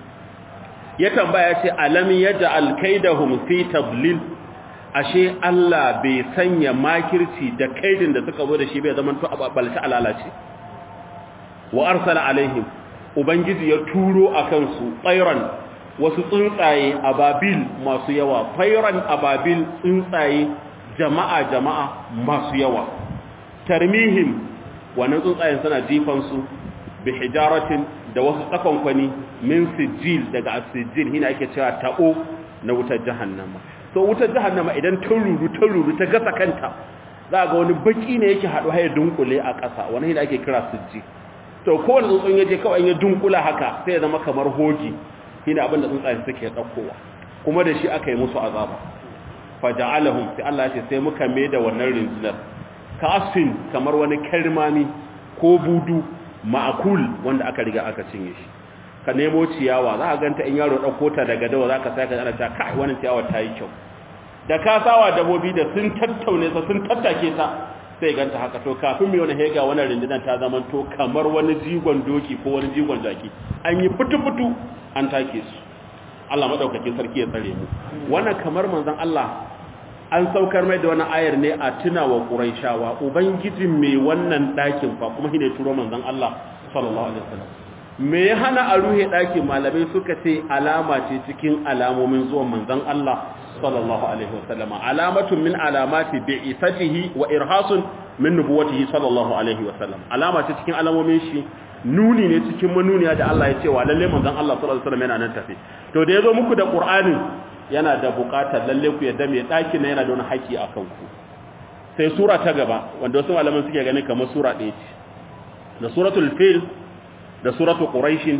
ya tambaya ce alam yaj'al kaidahum fi tablil ashe Allah bai sanya makirci da kaidin da suka zo da shi bai zaman to abalta alalace wa arsala alaihim ubangiji ya turo akan su tsairan wasu tsuntsaye ababil masu yawa tsairan ababil tsuntsaye jama'a jama'a masu yawa tarmihim wannan tsuntsayen suna jifan su bi hijaratin da wasu tsakonkwani min sijil daga asijil hina ake cewa tabo na wutar jahannama so wutar jahannama idan ta ruru ta ruru ta gasa kanta za ga wani baki ne yake haɗu hayar dunkule a ƙasa wani hina ake kira sijil to kowane tsuntsun ya je kawai ya dunkula haka sai ya zama kamar hoji shine abin da tsuntsaye suke ɗaukowa kuma da shi aka yi musu azaba faja'alahum sai Allah ya ce sai muka mai da wannan rinjinar ka asfin kamar wani karmami ko budu ma'akul wanda aka riga aka cinye shi ka nemo ciyawa za a ganta in yaro ɗauko ta daga dawa za ka sai ka ana ta kai wannan ciyawa ta yi kyau da ka sawa dabobi da sun tattaune sa sun tattake ta sai ganta haka to kafin mai wani hega wannan rindinan ta zama to kamar wani jigon doki ko wani jigon jaki an yi fitu-fitu an take su Allah madaukakin sarki ya tsare mu wannan kamar manzon Allah an saukar mai da wannan ayar ne a tunawa Quraishawa ubangijin mai wannan dakin fa kuma shine turo manzon Allah sallallahu alaihi wasallam me ya hana a ruhe dakin malamai suka ce alama ce cikin alamomin zuwan manzon Allah sallallahu alaihi wasallam alamatun min alamati bi'ithatihi wa irhasun min nubuwatihi sallallahu alaihi wasallam alama ce cikin alamomin shi nuni ne cikin manuniya da Allah ya ce wa lalle manzon Allah sallallahu alaihi wasallam yana nan tafi to da yazo muku da Qur'anin yana da buƙatar lalle ku yadda mai daki na yana da wani haƙi akan ku sai sura ta gaba wanda wasu malaman suke ganin kamar sura ɗaya ce da suratul fil da suratul quraish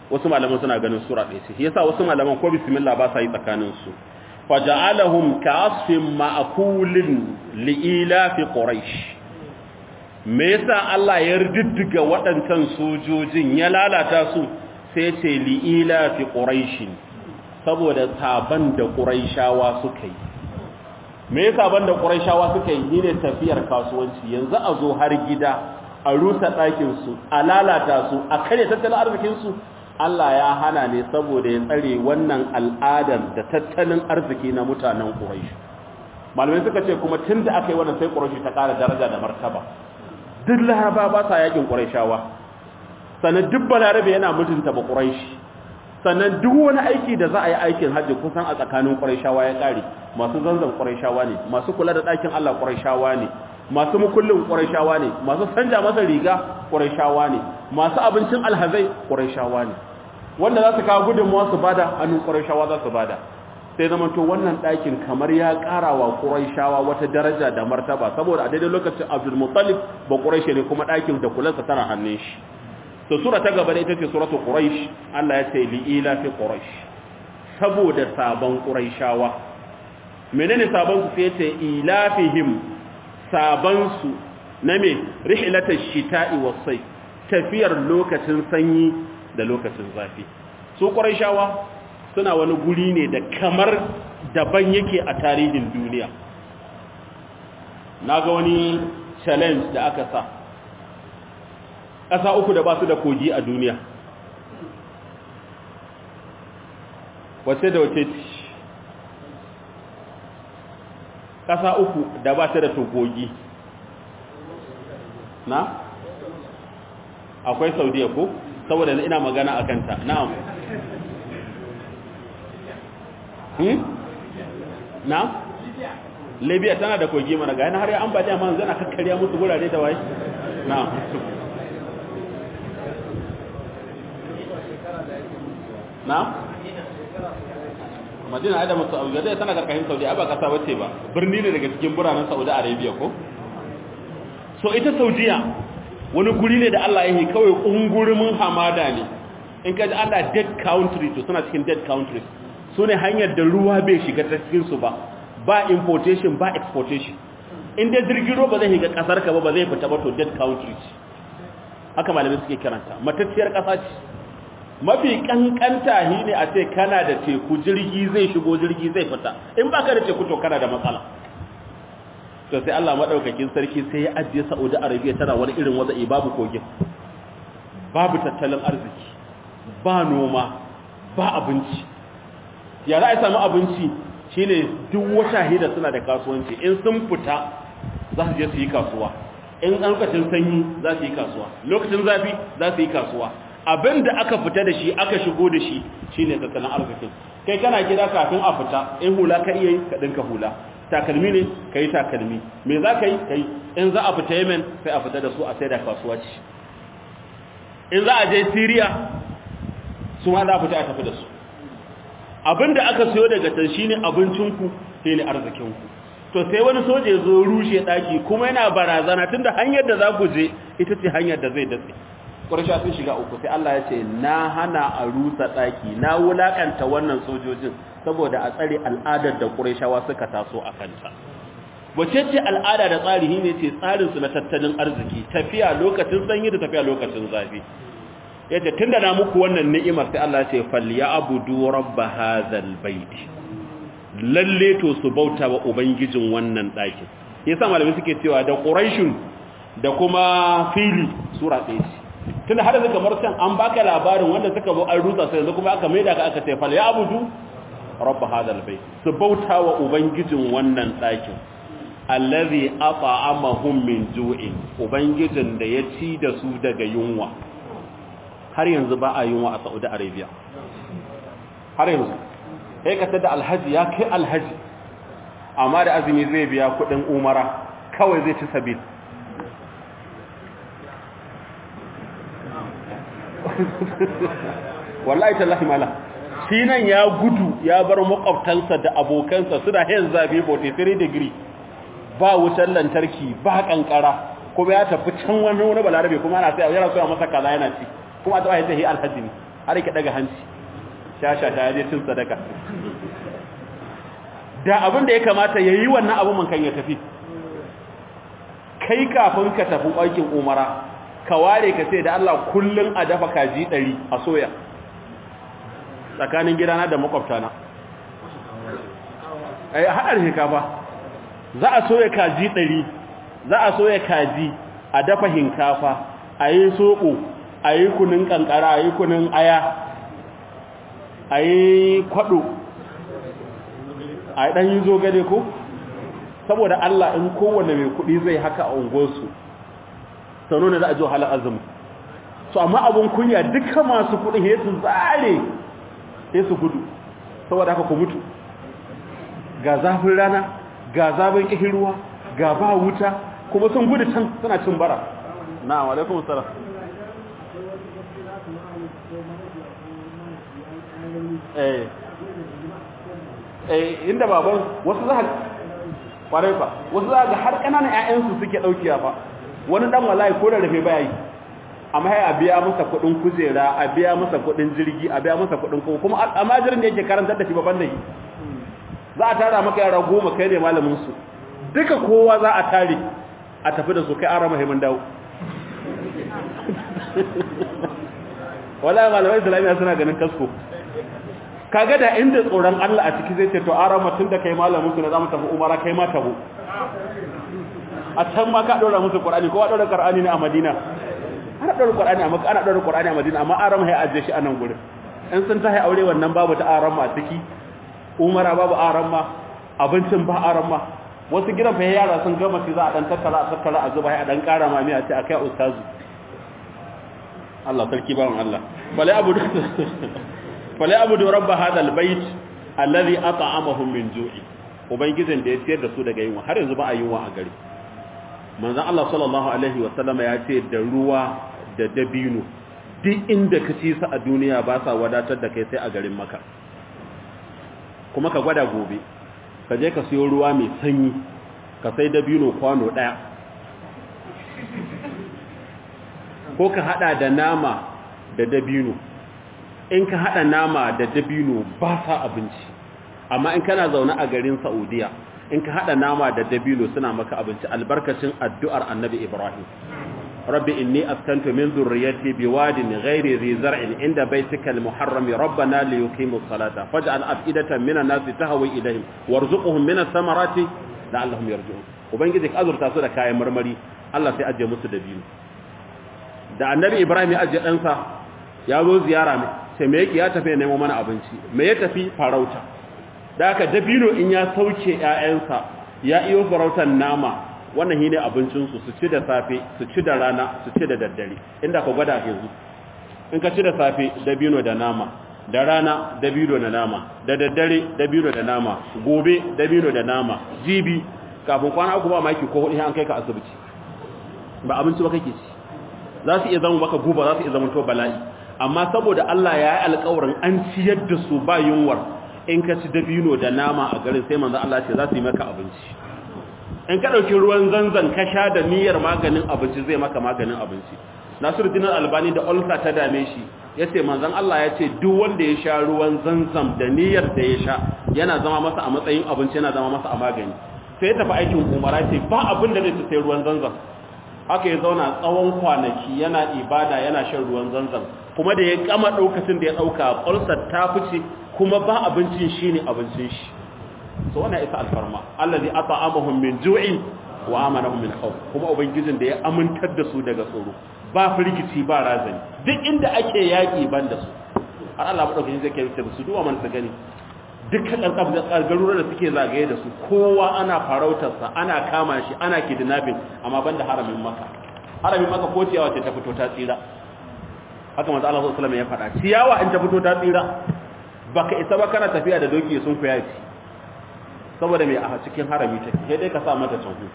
wasu malaman suna ganin sura ɗaya ce yasa wasu malaman ko bismillah ba sa yi tsakanin su faja'alahum ka'asfin ma'kulin li'ila fi quraish me yasa Allah ya riddiga waɗancan sojojin ya lalata su sai ce li'ila fi quraish saboda saban da quraishawa suka yi me yasa ban da quraishawa suka yi ne tafiyar kasuwanci yanzu a zo har gida a rusa ɗakin su a lalata su a kare tattalin arzikin su Allah ya hana ne saboda ya tsare wannan al'adar da tattalin arziki na mutanen Quraysh. Malamai suka ce kuma tun da aka yi wannan sai Quraysh ta ƙara daraja da martaba. Duk Laraba ba sa yakin Qurayshawa. Sannan duk Balarabe yana mutunta ba Quraysh. Sannan duk wani aiki da za a yi aikin hajji kusan a tsakanin Qurayshawa ya ƙare. Masu zanzan Qurayshawa ne, masu kula da ɗakin Allah Qurayshawa ne, masu mukullin Qurayshawa ne, masu sanja masa riga Qurayshawa ne, masu abincin alhazai Qurayshawa ne. wanda za su kawo gudunmuwa su bada hannun ƙuraishawa za su bada sai zama to wannan ɗakin kamar ya ƙara wa ƙuraishawa wata daraja da martaba saboda a daidai lokacin abdulmuttalib ba ƙuraishe ne kuma ɗakin da kulansa tana hannun shi to sura ta gaba da ita ce suratul quraish Allah ya ce li ila fi quraish saboda sabon ƙuraishawa menene sabon su sai ce ilafihim sabon su na me rihlatash shita'i was-sayf tafiyar lokacin sanyi da lokacin zafi su shawa suna wani guri ne da kamar daban yake a tarihin duniya na ga wani challenge da aka sa ƙasa uku da ba su da kogi a duniya wace da wace ci ƙasa uku da ba su da togogi na akwai saudiya ko? saboda ina magana a kanta na'am hmm na'am libya tana da kogi mana ga yana har ya ambaliya man zana kakkarya musu gurare da waye na'am na'am madina ai da musu abu da tana karkashin saudi ba kasa bace ba birni ne daga cikin biranen saudi arabia ko so ita saudiya wani guri ne da Allah ya yi kawai ƙungurumin hamada ne in ka ji Allah dead country to suna cikin dead country su ne hanyar da ruwa bai shiga ta cikinsu ba ba importation ba exportation in dai jirgin ruwa ba zai shiga ƙasar ka ba ba zai fita ba to dead country haka malamai suke kiranta matacciyar ƙasa ce mafi kankanta shi ne a ce kana da teku jirgi zai shigo jirgi zai fita in baka da teku to kana da matsala to sai Allah madaukakin sarki sai ya ajiye Saudi Arabia tana wani irin waza'i babu kogin babu tattalin arziki ba noma ba abinci ya za a samu abinci shine duk wata hida suna da kasuwanci in sun fita za su je su yi kasuwa in lokacin sanyi za su yi kasuwa lokacin zafi za su yi kasuwa abin da aka fita da shi aka shigo da shi shine tattalin arzikin kai kana gida kafin a fita in hula ka iya yi ka dinka hula takalmi ne ka yi takalmi me za ka yi ka yi in za a fita yemen sai a fita da su a sai da kasuwa ce in za a je syria su ma za a fita a tafi da su abinda aka siyo daga can shi ne abincinku shi ne arzikinku to sai wani soja ya zo rushe ɗaki kuma yana barazana tun da hanyar da za ku je ita ce hanyar da zai datse ƙwarsha sun shiga uku sai Allah ya ce na hana a rusa ɗaki na wulaƙanta wannan sojojin saboda a tsare al'adar da ƙurashawa suka taso a kanta wace ce al'ada da tsari ne ce tsarinsu na tattalin arziki tafiya lokacin sanyi da tafiya lokacin zafi yace tunda na muku wannan ni'imar sai Allah ya ce falyabudu rabb hadzal bait lalle to su bauta wa ubangijin wannan ɗakin yasa malamai suke cewa da quraishun da kuma fili sura ɗaya ce tunda har da kamar can an baka labarin wanda suka zo an rusa sai yanzu kuma aka maida ka aka ce falyabudu rabb hadzal bait su bauta wa ubangijin wannan ɗakin allazi at'amahum min ju'in ubangijin da ya ci da su daga yunwa har yanzu ba a yunwa a Saudi Arabia har yanzu sai ka tada alhaji ya kai alhaji amma da azumi zai biya kudin umara kawai zai ci sabil wallahi tallahi mala shi nan ya gudu ya bar makwabtansa da abokansa suna yin zafi 43 degree ba wutar lantarki ba kankara kuma ya tafi can wani wani balarabe kuma ana sai yana soya masa kaza yana ci kuma ta bayyana shi alhaji ne har ki daga hanci shasha ta je cin sadaka da abin da ya kamata yayi wannan abin man kan ya tafi kai kafin ka tafi aikin umara ka ware ka ce da Allah kullun a dafa kaji 100 a soya tsakanin gidana da makwabtana ai hadar hinkafa za a soya kaji 100 za a soya kaji a dafa hinkafa a yi soko a yi kunin kankara a yi kunin aya a yi kwado a yi ɗan yi zogale ko saboda Allah in kowane mai kuɗi zai haka a unguwarsu sanu ne za a ji wahalar azumi so amma abin kunya duka masu kuɗin ya su zare ya su gudu saboda haka ku mutu ga zafin rana ga zafin ƙihirwa ga ba wuta kuma sun gudu can suna cin bara na'am alaikum salam eh eh inda baban wasu za kwarai fa wasu za ga har kananan ƴaƴansu suke daukiya fa wani dan wallahi ko da rafe baya yi amma sai a biya masa kuɗin kujera a biya masa kuɗin jirgi a biya masa kuɗin kowa kuma amajirin da yake karantar da shi baban da shi za a tara maka yara goma kai ne malamin su duka kowa za a tare a tafi da su kai ara muhimmin dawo wala malamai islamiyya suna ganin kasko kaga da inda tsoron Allah a ciki zai ce to ara mutun da kai malamin su na zamu tafi umara kai ma tabo a can ma ka dora musu qur'ani ko dora qur'ani ne a madina ana dora qur'ani a makka ana dora qur'ani a madina amma aram hay aje shi a nan gurin in sun tahi aure wannan babu ta aram a ciki umara babu aram ma abincin ba aram ma wasu gidan fa yara sun gama shi za a dan tattara a tattara a zuba a dan kara mami a ce akai ustazu Allah sarki bawan Allah bale abu fala abudu rabb hada albayt alladhi at'amahum min ju'i ubangijin da ya ciyar da su daga yunwa har yanzu ba a yunwa a gari manzon Allah sallallahu alaihi wa sallama ya ce da ruwa da dabino duk inda ka ci su a duniya ba sa wadatar da kai sai a garin maka kuma ka gwada gobe ka je ka siyo ruwa mai sanyi ka sai dabino kwano daya ko ka hada da nama da dabino in ka hada nama da dabino ba sa abinci amma in kana zaune a garin Saudiya in ka hada nama da dabino suna maka abinci albarkacin addu'ar Annabi Ibrahim Rabbi inni askantu min dhurriyyati biwadin ghairi dhi zar'in inda baytika al-muharram rabbana liyuqimu as-salata faj'al af'idatan minan nasi tahwi ilayhim warzuqhum minas samarati la'allahum yarji'un ubangiji ka azurta su da kayan marmari Allah sai ajiye musu dabino da Annabi Ibrahim ya ajiye ɗansa ya zo ziyara mai sai me yake ya tafi ya nemo mana abinci me ya tafi farauta da aka dabino in ya sauke ƴaƴansa ya iyo farautar nama wannan shine abincin su su ci da safe su ci da rana su ci da daddare inda ka gwada yanzu in ka ci da safe dabino da nama da rana dabino da nama da daddare dabino da nama gobe dabino da nama jibi kafin kwana uku ba maki ko hudu an kai ka asibiti ba abinci ba kake ci za su iya zama maka guba za su iya zama to bala'i amma saboda Allah ya yi alƙawarin an ciyar da su ba yunwar in ka ci dabino da nama a garin sai manzo Allah ce za su yi maka abinci in ka ɗauki ruwan zanzan ka sha da niyyar maganin abinci zai maka maganin abinci Nasiruddin Albani da ulsa ta dame shi yace manzon Allah ya ce duk wanda ya sha ruwan zanzam da niyyar da ya sha yana zama masa a matsayin abinci yana zama masa a magani sai ya tafi aikin umara ce ba abin da zai ci sai ruwan zanzam haka ya zauna tsawon kwanaki yana ibada yana shan ruwan zanzam kuma da ya kama daukacin da ya dauka ulsar ta fice kuma ba abincin shine abincin shi so wannan isa alfarma allazi at'amahum min ju'in wa amanahum min khawf kuma ubangijin da ya amintar da su daga tsoro ba firgici ba razani duk inda ake yaki ban da su har Allah madaukakin zai kai su duwa man su gani dukkan garuruwan da suke zagaye da su kowa ana farautarsa ana kama shi ana kidnapping amma banda haramin maka haramin maka ko ciyawa ce ta fito ta tsira haka manzo Allah sallallahu alaihi wasallam ya faɗa ciyawa in ta fito ta tsira baka isa ba kana tafiya da doki sun kuya ci saboda me a cikin harami take sai dai ka sa mata tsohu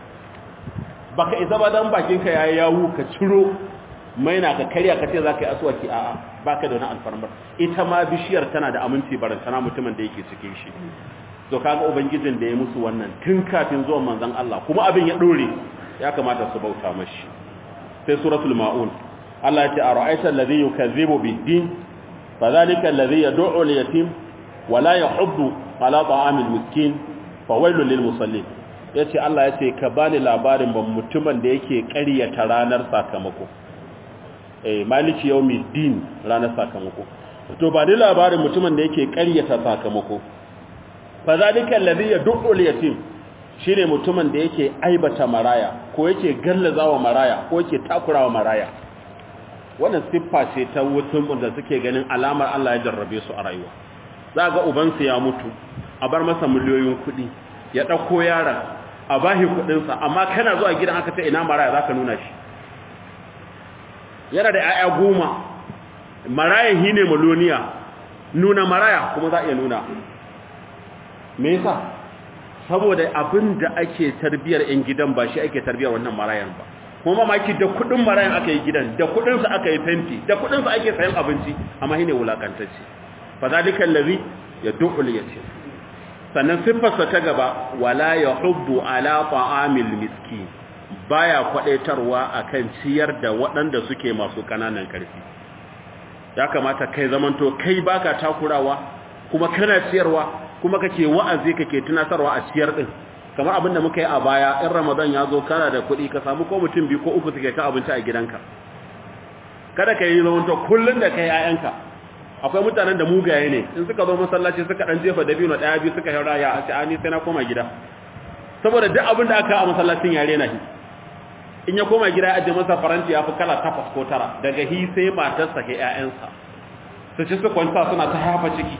baka isa ba dan bakin ka yayi yawu ka ciro maina ka karya ka ce zaka yi aswaki a'a baka da wani alfarmar ita ma bishiyar tana da aminci barantana mutumin da yake cikin shi to kaga ubangijin da ya musu wannan tun kafin zuwan manzon Allah kuma abin ya dore ya kamata su bauta mashi sai suratul maun Allah ya ce ara'aita alladhi yukazzibu bid-din fadhalika alladhi yad'u al-yatim wa la yahuddu ala ta'amil miskin fawailul lil musallin yace Allah yace ka bani labarin ban mutumin da yake ƙaryata ranar sakamako eh maliki yawmiddin ranar sakamako to ba ni labarin mutumin da yake ƙaryata sakamako fadhalika alladhi yad'u al-yatim shine mutumin da yake aibata maraya ko yake gallazawa maraya ko yake takurawa maraya wannan siffa ce ta wutum da suke ganin alamar Allah ya jarrabe su a rayuwa za ga ubansu ya mutu a bar masa miliyoyin kuɗi ya ɗauko yaron a bahi kuɗinsa amma kana zuwa gidan aka ce ina maraya za ka nuna shi yana da 'ya'ya goma marayan hi ne maloniya nuna maraya kuma za a iya nuna me yasa saboda abin da ake tarbiyar 'yan gidan ba shi ake tarbiyar wannan marayan ba kuma mamaki da kudin marayan aka yi gidan da kudinsa aka yi fenti da kudinsa ake sayan abinci amma shi ne wulakantacce fa zalika allazi yad'u yatim sannan siffarsa ta gaba wala yahuddu ala ta'amil miskin baya kwadaitarwa akan ciyar da waɗanda suke masu kananan karfi ya kamata kai zamanto kai baka takurawa kuma kana ciyarwa kuma kake wa'azi kake tunatarwa a ciyar din kamar abin da muka yi a baya in ramadan ya zo kana da kuɗi ka samu ko mutum biyu ko uku suke ka abinci a gidanka kada ka yi zamanto kullum da kai 'ya'yanka akwai mutanen da mugaye ne in suka zo masallaci suka dan jefa dabino daya biyu suka haura ya a ce ani sai na koma gida saboda duk abin da aka a masallacin yare na shi in ya koma gida ya aje masa faranti ya fi kala takwas ko tara daga hi sai matarsa ke ƴaƴansa su ci su kwanta suna ta hafa ciki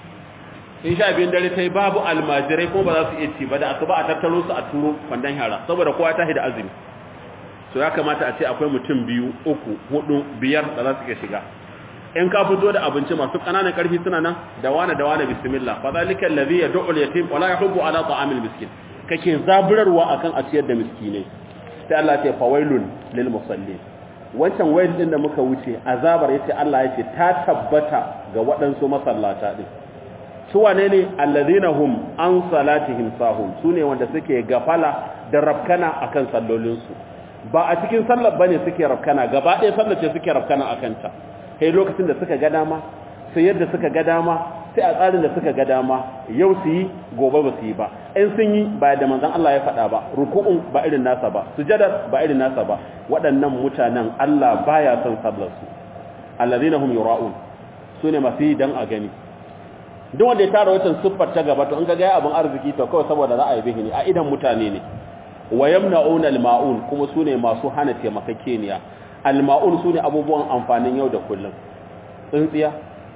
in sha biyun dare ta yi babu almajirai ko ba za su iya ci ba da asuba a tattaro su a turo kwandon yara saboda kowa ta da azumi so ya kamata a ce akwai mutum biyu uku hudu biyar da za su iya shiga in ka fito da abinci masu ƙananan ƙarfi suna nan da wane da wane bismillah fa zalika allazi yad'u al-yatim wa la yahubbu ala ta'amil miskin kake zaburarwa akan a ciyar da miskinai sai Allah ya ce fawailun lil musallin wancan wayl din da muka wuce azabar yace Allah yace ta tabbata ga waɗansu masallata din su wane ne allazina hum an salatihim sahun sune wanda suke gafala da rafkana akan sallolinsu ba a cikin sallar bane suke rafkana gaba ɗaya sallar ce suke rafkana akan ta kai lokacin da suka ga dama sai yadda suka ga dama sai a tsarin da suka ga dama yau su yi gobe ba su yi ba in sun yi ba da manzon Allah ya faɗa ba ruku'un ba irin nasa ba sujadar ba irin nasa ba waɗannan mutanen Allah baya son sallar su allazina hum yura'un sune masu yi dan a gani duk wanda ya tara wancan siffar ta gaba to in ga ga abin arziki to kawai saboda za a yi bihi ne a idan mutane ne wa yamna'una al-ma'un kuma sune masu hana taimakakeniya al-ma'un sune abubuwan amfanin yau da kullum tsintsiya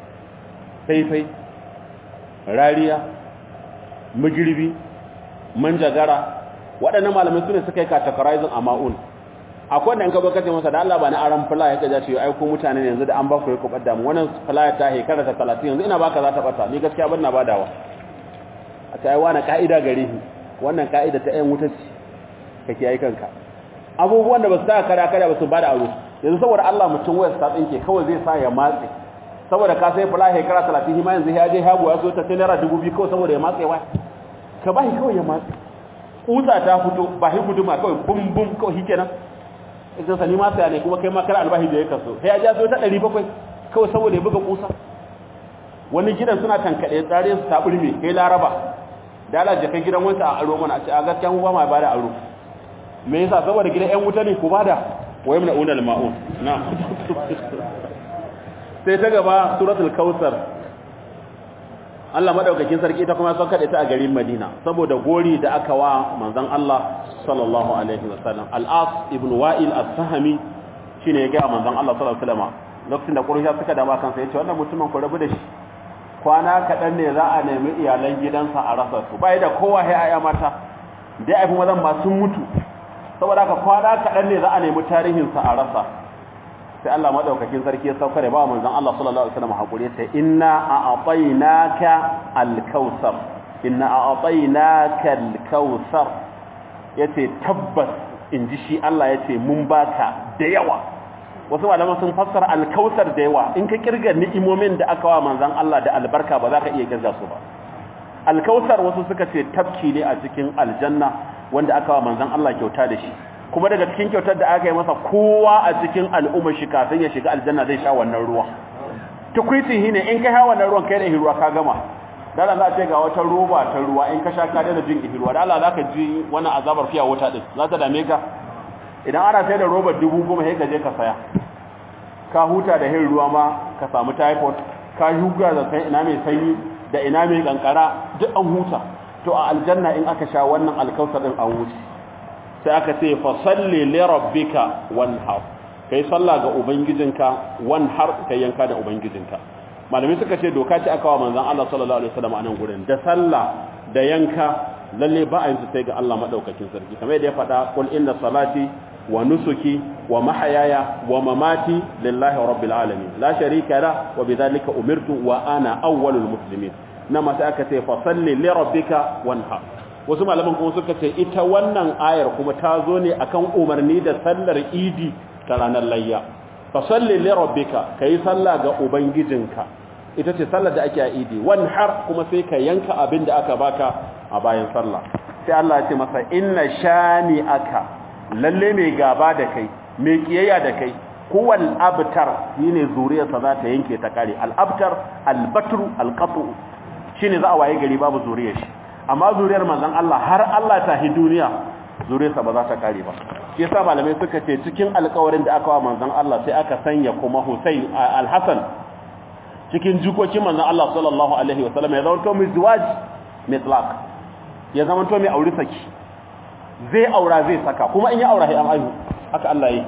faifai rariya magirbi manjagara waɗannan malamai sune suka yi categorizing a ma'un akwai wanda in ka zo kace masa da Allah ba na aran fula ya kaja ce ai ko mutane ne yanzu da an ba ku ku badda mu wannan fula ta hekara ta 30 yanzu ina baka za ta bata ni gaskiya ban na badawa a ta yi wani ka'ida gare shi wannan ka'ida ta ɗayan wuta ce kake yi kanka abubuwan da ba su taka kara kara ba su bada aro yanzu saboda Allah mutum wayar ta tsinke kawai zai sa ya matse saboda ka sai fula hekara 30 ma yanzu ya je hago ya so ta sai naira 2000 kawai saboda ya matse wa ka ba shi kawai ya matse kusa ta fito ba shi guduma kawai bum bum kawai shikenan idan sani ma sai ne kuma kai ma kar albahi da ya kaso sai ya ja so ta 700 kawai saboda ya buga kusa wani gidan suna tankade tsare su ta burme kai laraba da Allah je kai gidan wanta a aro mana a ce a gaskiya mu ba ma bada aro me yasa saboda gidan ƴan wuta ne ku bada wa yamna unal maun na sai ta gaba suratul kautsar Allah madaukakin sarki ita kuma son kada ta a garin Madina saboda gori da aka wa manzon Allah sallallahu alaihi wasallam al-as ibn wa'il as-sahmi shine ya ga manzon Allah sallallahu alaihi wasallam lokacin da Quraysh suka dama kansa yace wannan mutumin ku rabu da shi kwana kadan ne za a nemi iyalan gidansa a rasa su bai da kowa sai aya mata dai ai mazan ma sun mutu saboda haka kwana kadan ne za a nemi tarihin sa a rasa sai Allah madaukakin sarki ya sauka da ba manzon Allah sallallahu alaihi wasallam hakuri sai inna a'tainaka al-kautsar inna a'tainaka al-kautsar yace tabbas inji shi Allah yace mun baka da yawa wasu malaman sun fassara al-kautsar da yawa in ka kirga ni'imomin da aka wa manzon Allah da albarka ba za ka iya kirga su ba al-kautsar wasu suka ce tafki ne a cikin aljanna wanda aka wa manzon Allah kyauta da shi kuma daga cikin kyautar da aka yi masa kowa a cikin al'ummar shi kafin ya shiga aljanna zai sha wannan ruwa tukwitin shine in ka hawa na ruwan kai da ruwa ka gama dala za a ce ga wata roba ta ruwa in ka sha ka daina jin ihirwa da Allah za ka ji wani azabar fiya wuta din za ta dame ka idan ana sai da robar dubu goma sai ka je ka saya ka huta da hin ruwa ma ka samu typhoid ka huga da sai ina mai sanyi da ina mai kankara duk an huta to a aljanna in aka sha wannan alkausar din an wuce sai aka ce fa salli li rabbika wanhar kai sallah ga ubangijinka wanhar kai yanka da ubangijinka malamai suka ce doka ce aka wa manzon Allah sallallahu alaihi wasallam a nan gurin da sallah da yanka lalle ba a yin su sai ga Allah madaukakin sarki kamar yadda ya faɗa qul inna salati wa nusuki wa mahayaya wa mamati lillahi rabbil alamin la sharika la wa bidhalika umirtu wa ana awwalul muslimin nama sai aka ce fa salli li rabbika wanhar wasu malaman kuma suka ce ita wannan ayar kuma ta zo ne akan umarni da sallar idi ta ranar layya fa salli li rabbika kai sallah ga ubangijinka ita ce sallar da ake a idi wanhar kuma sai ka yanka abin da aka baka a bayan sallah sai Allah ya ce masa inna shani aka lalle mai gaba da kai mai kiyayya da kai huwal abtar shine zuriyarsa za ta yanke ta kare al abtar al batru al qatu shine za a waye gari babu zuriyar shi amma zuriyar manzon Allah har Allah ta hi duniya zuriyarsa ba za ta kare ba shi yasa malamai suka ce cikin alƙawarin da aka wa manzon Allah sai aka sanya kuma Hussein al Hasan cikin jikokin manzon Allah sallallahu alaihi wasallam ya zama to mai ziwaj mitlaq ya zama to mai aure saki zai aura zai saka kuma in ya aura sai an aihu haka Allah yake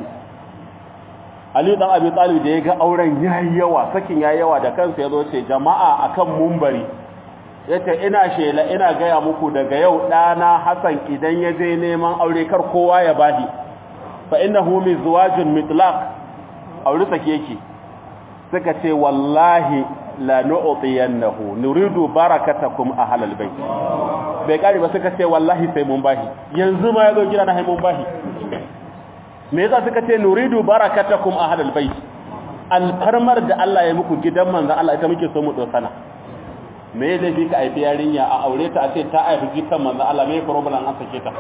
Ali dan Abi Talib da ya ga auren yayi yawa sakin yayi yawa da kansa yazo ce jama'a akan mumbari yace ina shela ina gaya muku daga yau dana Hassan idan ya je neman aure kar kowa ya bahi fa innahu mizwajun mitlaq aure sake yake suka ce wallahi la nu'tiyannahu nuridu barakatakum ahlal bait bai kare ba suka ce wallahi sai mun bahi yanzu ma yazo gida na hai mun bahi me yasa suka ce nuridu barakatakum ahlal bait alfarmar da Allah ya muku gidan manzo Allah ita muke so mu dosana me da fi ka aifi yarinya a aure ta a ce ta aifi gidan manzo Allah me problem an sake ta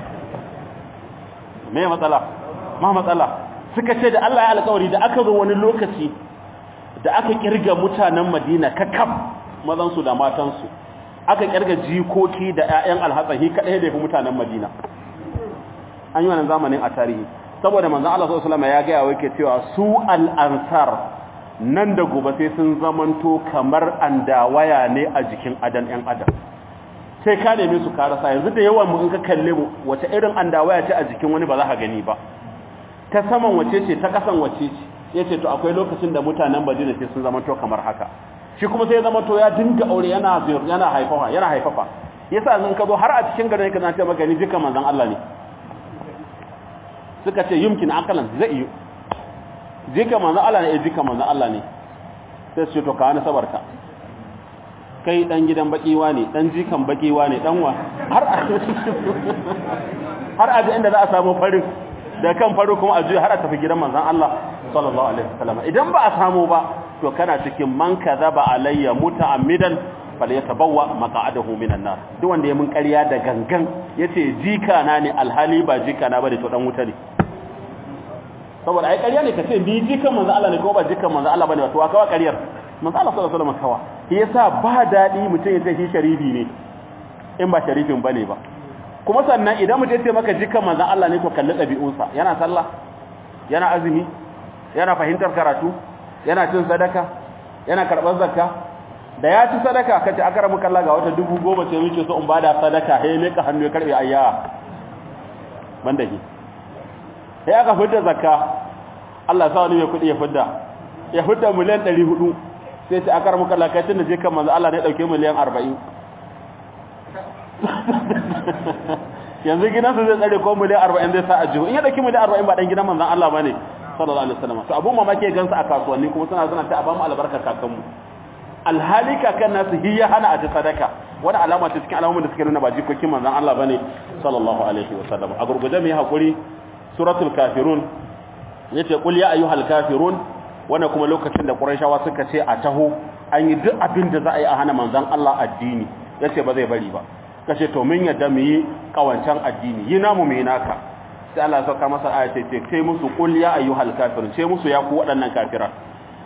me matsala ma matsala suka ce da Allah ya alƙawari da aka zo wani lokaci da aka kirga mutanen Madina kakaf mazan su da matan su aka kirga jikoki da ƴaƴan alhatsahi kadai da yafi mutanen Madina an yi wannan zamanin a tarihi saboda manzon Allah sallallahu alaihi wasallam ya ga yawo yake cewa su al-ansar nan da gobe sai sun zamanto kamar andawaya ne a jikin adan ɗan adam sai ka neme su karasa yanzu da yawan mu in ka kalle mu wace irin andawaya ce a jikin wani ba za ka gani ba ta saman wace ce ta kasan wace ce yace to akwai lokacin da mutanen Madina sai sun zamanto kamar haka shi kuma sai zamanto ya dinga aure yana yana haifafa yana haifafa yasa in ka zo har a cikin garin ka zance maka ni jika manzon Allah ne suka ce yumkin akalan zai yi jika manzon Allah ne jika manzon Allah ne sai su to ka wani sabarka kai dan gidan bakiwa ne dan jikan bakiwa ne dan wa har a har a inda za a samu farin da kan faru kuma a juya har a tafi gidan manzon Allah sallallahu alaihi wasallam idan ba a samu ba to kana cikin man kadhaba alayya muta'ammidan falyatabawwa maq'adahu minan nar duk wanda ya mun ƙarya da gangan yace jika na ne alhali ba jika na bane to dan wuta ne saboda ai ƙarya ne kace bi jikan manzo Allah ne ko ba jikan manzo Allah bane to akawa ƙaryar manzo Allah sallallahu alaihi wasallam kawa yasa ba dadi mutum ya ce shi sharifi ne in ba sharifin bane ba kuma sannan idan mutum ya ce maka jikan manzo Allah ne to kalli ɗabi'unsa yana sallah yana azumi yana fahimtar karatu yana cin sadaka yana karɓar zakka da ya ci sadaka kace aka rabu kalla ga wata dubu goma ce muke so in bada sadaka he ne ka hannu ya karbe ayya banda shi sai aka fitar zakka Allah sa wani mai kudi ya fidda ya fidda miliyan 400 sai ce aka rabu kalla kai tunda je kan manzo Allah ne dauke miliyan 40 yanzu gidansa zai tsare ko miliyan 40 zai sa a jihu in ya dauki miliyan 40 ba dan gidan manzon Allah bane sallallahu alaihi wasallam to abun mamaki gansa a kasuwanni kuma suna suna ta abamu albarka kakanmu alhali kakan nasu hi ya hana a ta sadaka wani alama ce cikin alamomin da suke nuna ba jikokin manzon Allah bane sallallahu alaihi wasallam a gurguje mu yi hakuri suratul kafirun yace qul ya ayyuhal kafirun wannan kuma lokacin da quraishawa suka ce a taho an yi duk abin da za a yi a hana manzon Allah addini yace ba zai bari ba kace to mun yadda mu yi kawancan addini yi namu mu yi naka sai Allah ya sauka masa aya ce ce musu qul ya ayyuhal kafirun ce musu ya ku waɗannan kafiran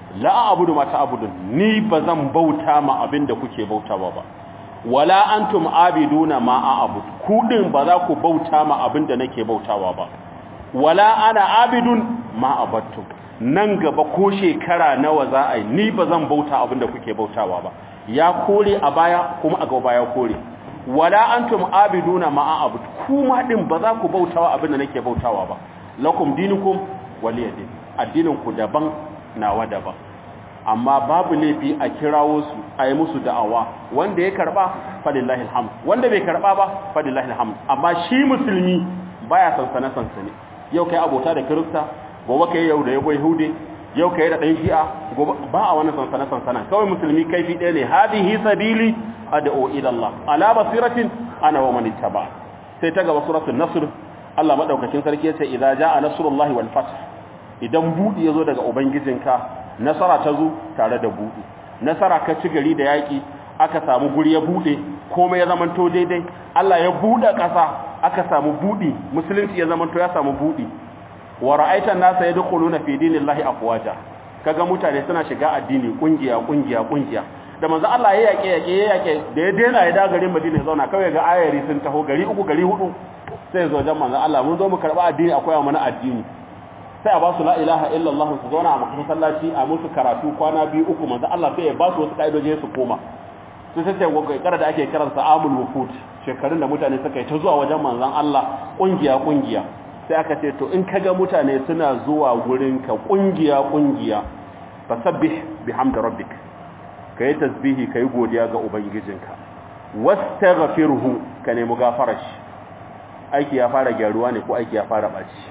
la a'budu ma ta'budun ni bazan bauta ma abinda kuke bautawa ba wala antum abiduna ma a'bud ku din ba za ku bauta ma abinda nake bautawa ba wala ana abidun ma abattum nan gaba ko shekara nawa za a yi ni bazan bauta abinda kuke bautawa ba ya kore a baya kuma a gaba ya kore wala antum abiduna ma a'bud kuma din ba za ku bautawa abinda nake bautawa ba lakum dinukum waliyadin addinin ku daban nawa daban amma babu laifi a kirawo su a yi musu da'awa wanda ya karba fadillahi alhamd wanda bai karba ba fadillahi alhamd amma shi musulmi baya sansane sansane yau kai abota da kirista gobe kai yau da yabo yahude yau kai da dan shi'a gobe ba a wani sansane sansana kawai musulmi kaifi ɗaya ne hadihi sabili ad'u ila Allah ala basiratin ana wa man ittaba sai ta gaba suratul nasr Allah madaukakin sarki yace idza jaa nasrullahi wal fath idan budi yazo daga ubangijinka nasara ta zo tare da budi nasara ka ci gari da yaki aka samu guri ya bude komai ya zamanto daidai Allah ya bude ƙasa aka samu budi musulunci ya zamanto ya samu budi wa ra'aitan nasa yadkhuluna fi dinillahi afwaja kaga mutane suna shiga addini kungiya kungiya kungiya da manzo Allah ya yake yake ya yake da ya dena ya da garin Madina ya zauna kawai ga ayari sun taho gari uku gari hudu sai zo jan manzo Allah mun zo mu karba addini akwai mana addini sai a ba su la ilaha illallah su zauna a masallaci a musu karatu kwana biyu uku manzo Allah sai ya ba su wasu kaidoje su koma sai sai sai kara da ake kiransa amul wufut shekarun da mutane suka yi ta zuwa wajen manzon Allah kungiya kungiya sai aka ce to in kaga mutane suna zuwa gurin ka kungiya kungiya fasabbih bihamdi rabbik kai tasbihi kai godiya ga ubangijinka wastaghfirhu ka nemi gafarar shi aiki ya fara gyaruwa ne ko aiki ya fara baci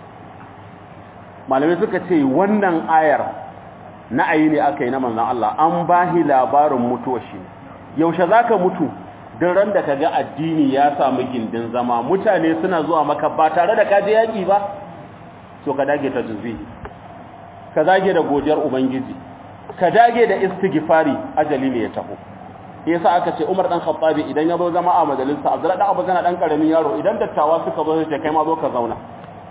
malamai suka ce wannan ayar na ayi ne aka yi na manzon Allah an bahi labarin mutuwar shi yaushe zaka mutu don ran da kaga addini ya samu gindin zama mutane suna zuwa maka ba tare da kaje yaki ba to ka dage ta tasbihi ka dage da godiyar ubangiji ka dage da istighfari ajali ne ya taho yasa aka ce Umar dan Khattabi idan ya zo zama a majalisa Abdullah dan Abu Zana dan karamin yaro idan dattawa suka zo sai kai ma zo ka zauna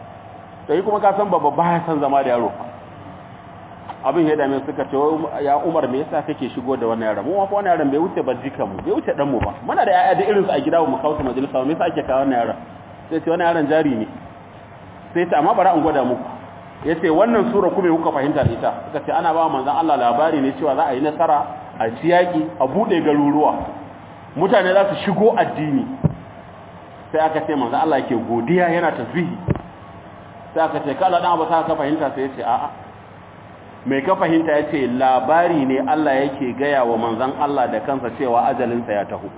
sai kuma ka san babba baya san zama da yaro abin ya dame suka ce ya Umar me yasa kake shigo da wannan yaron mu fa wannan yaron bai wuce bajika mu bai wuce dan mu ba muna da yaya da irin su a gida mu kawo su majalisa me yasa ake kawo wannan yaron sai ce wannan yaron jari ne sai ta amma bara an gwada muku yace wannan sura kuma kuka fahimta da ita suka ce ana ba manzon Allah labari ne cewa za a yi nasara a ciyaki a bude garuruwa mutane za su shigo addini sai aka ce manzon Allah yake godiya yana tasbihi sai aka ce kala dan abu sa ka fahimta sai yace a'a mai ka fahimta yace labari ne Allah yake gaya wa manzon Allah da kansa cewa ajalinsa ya taho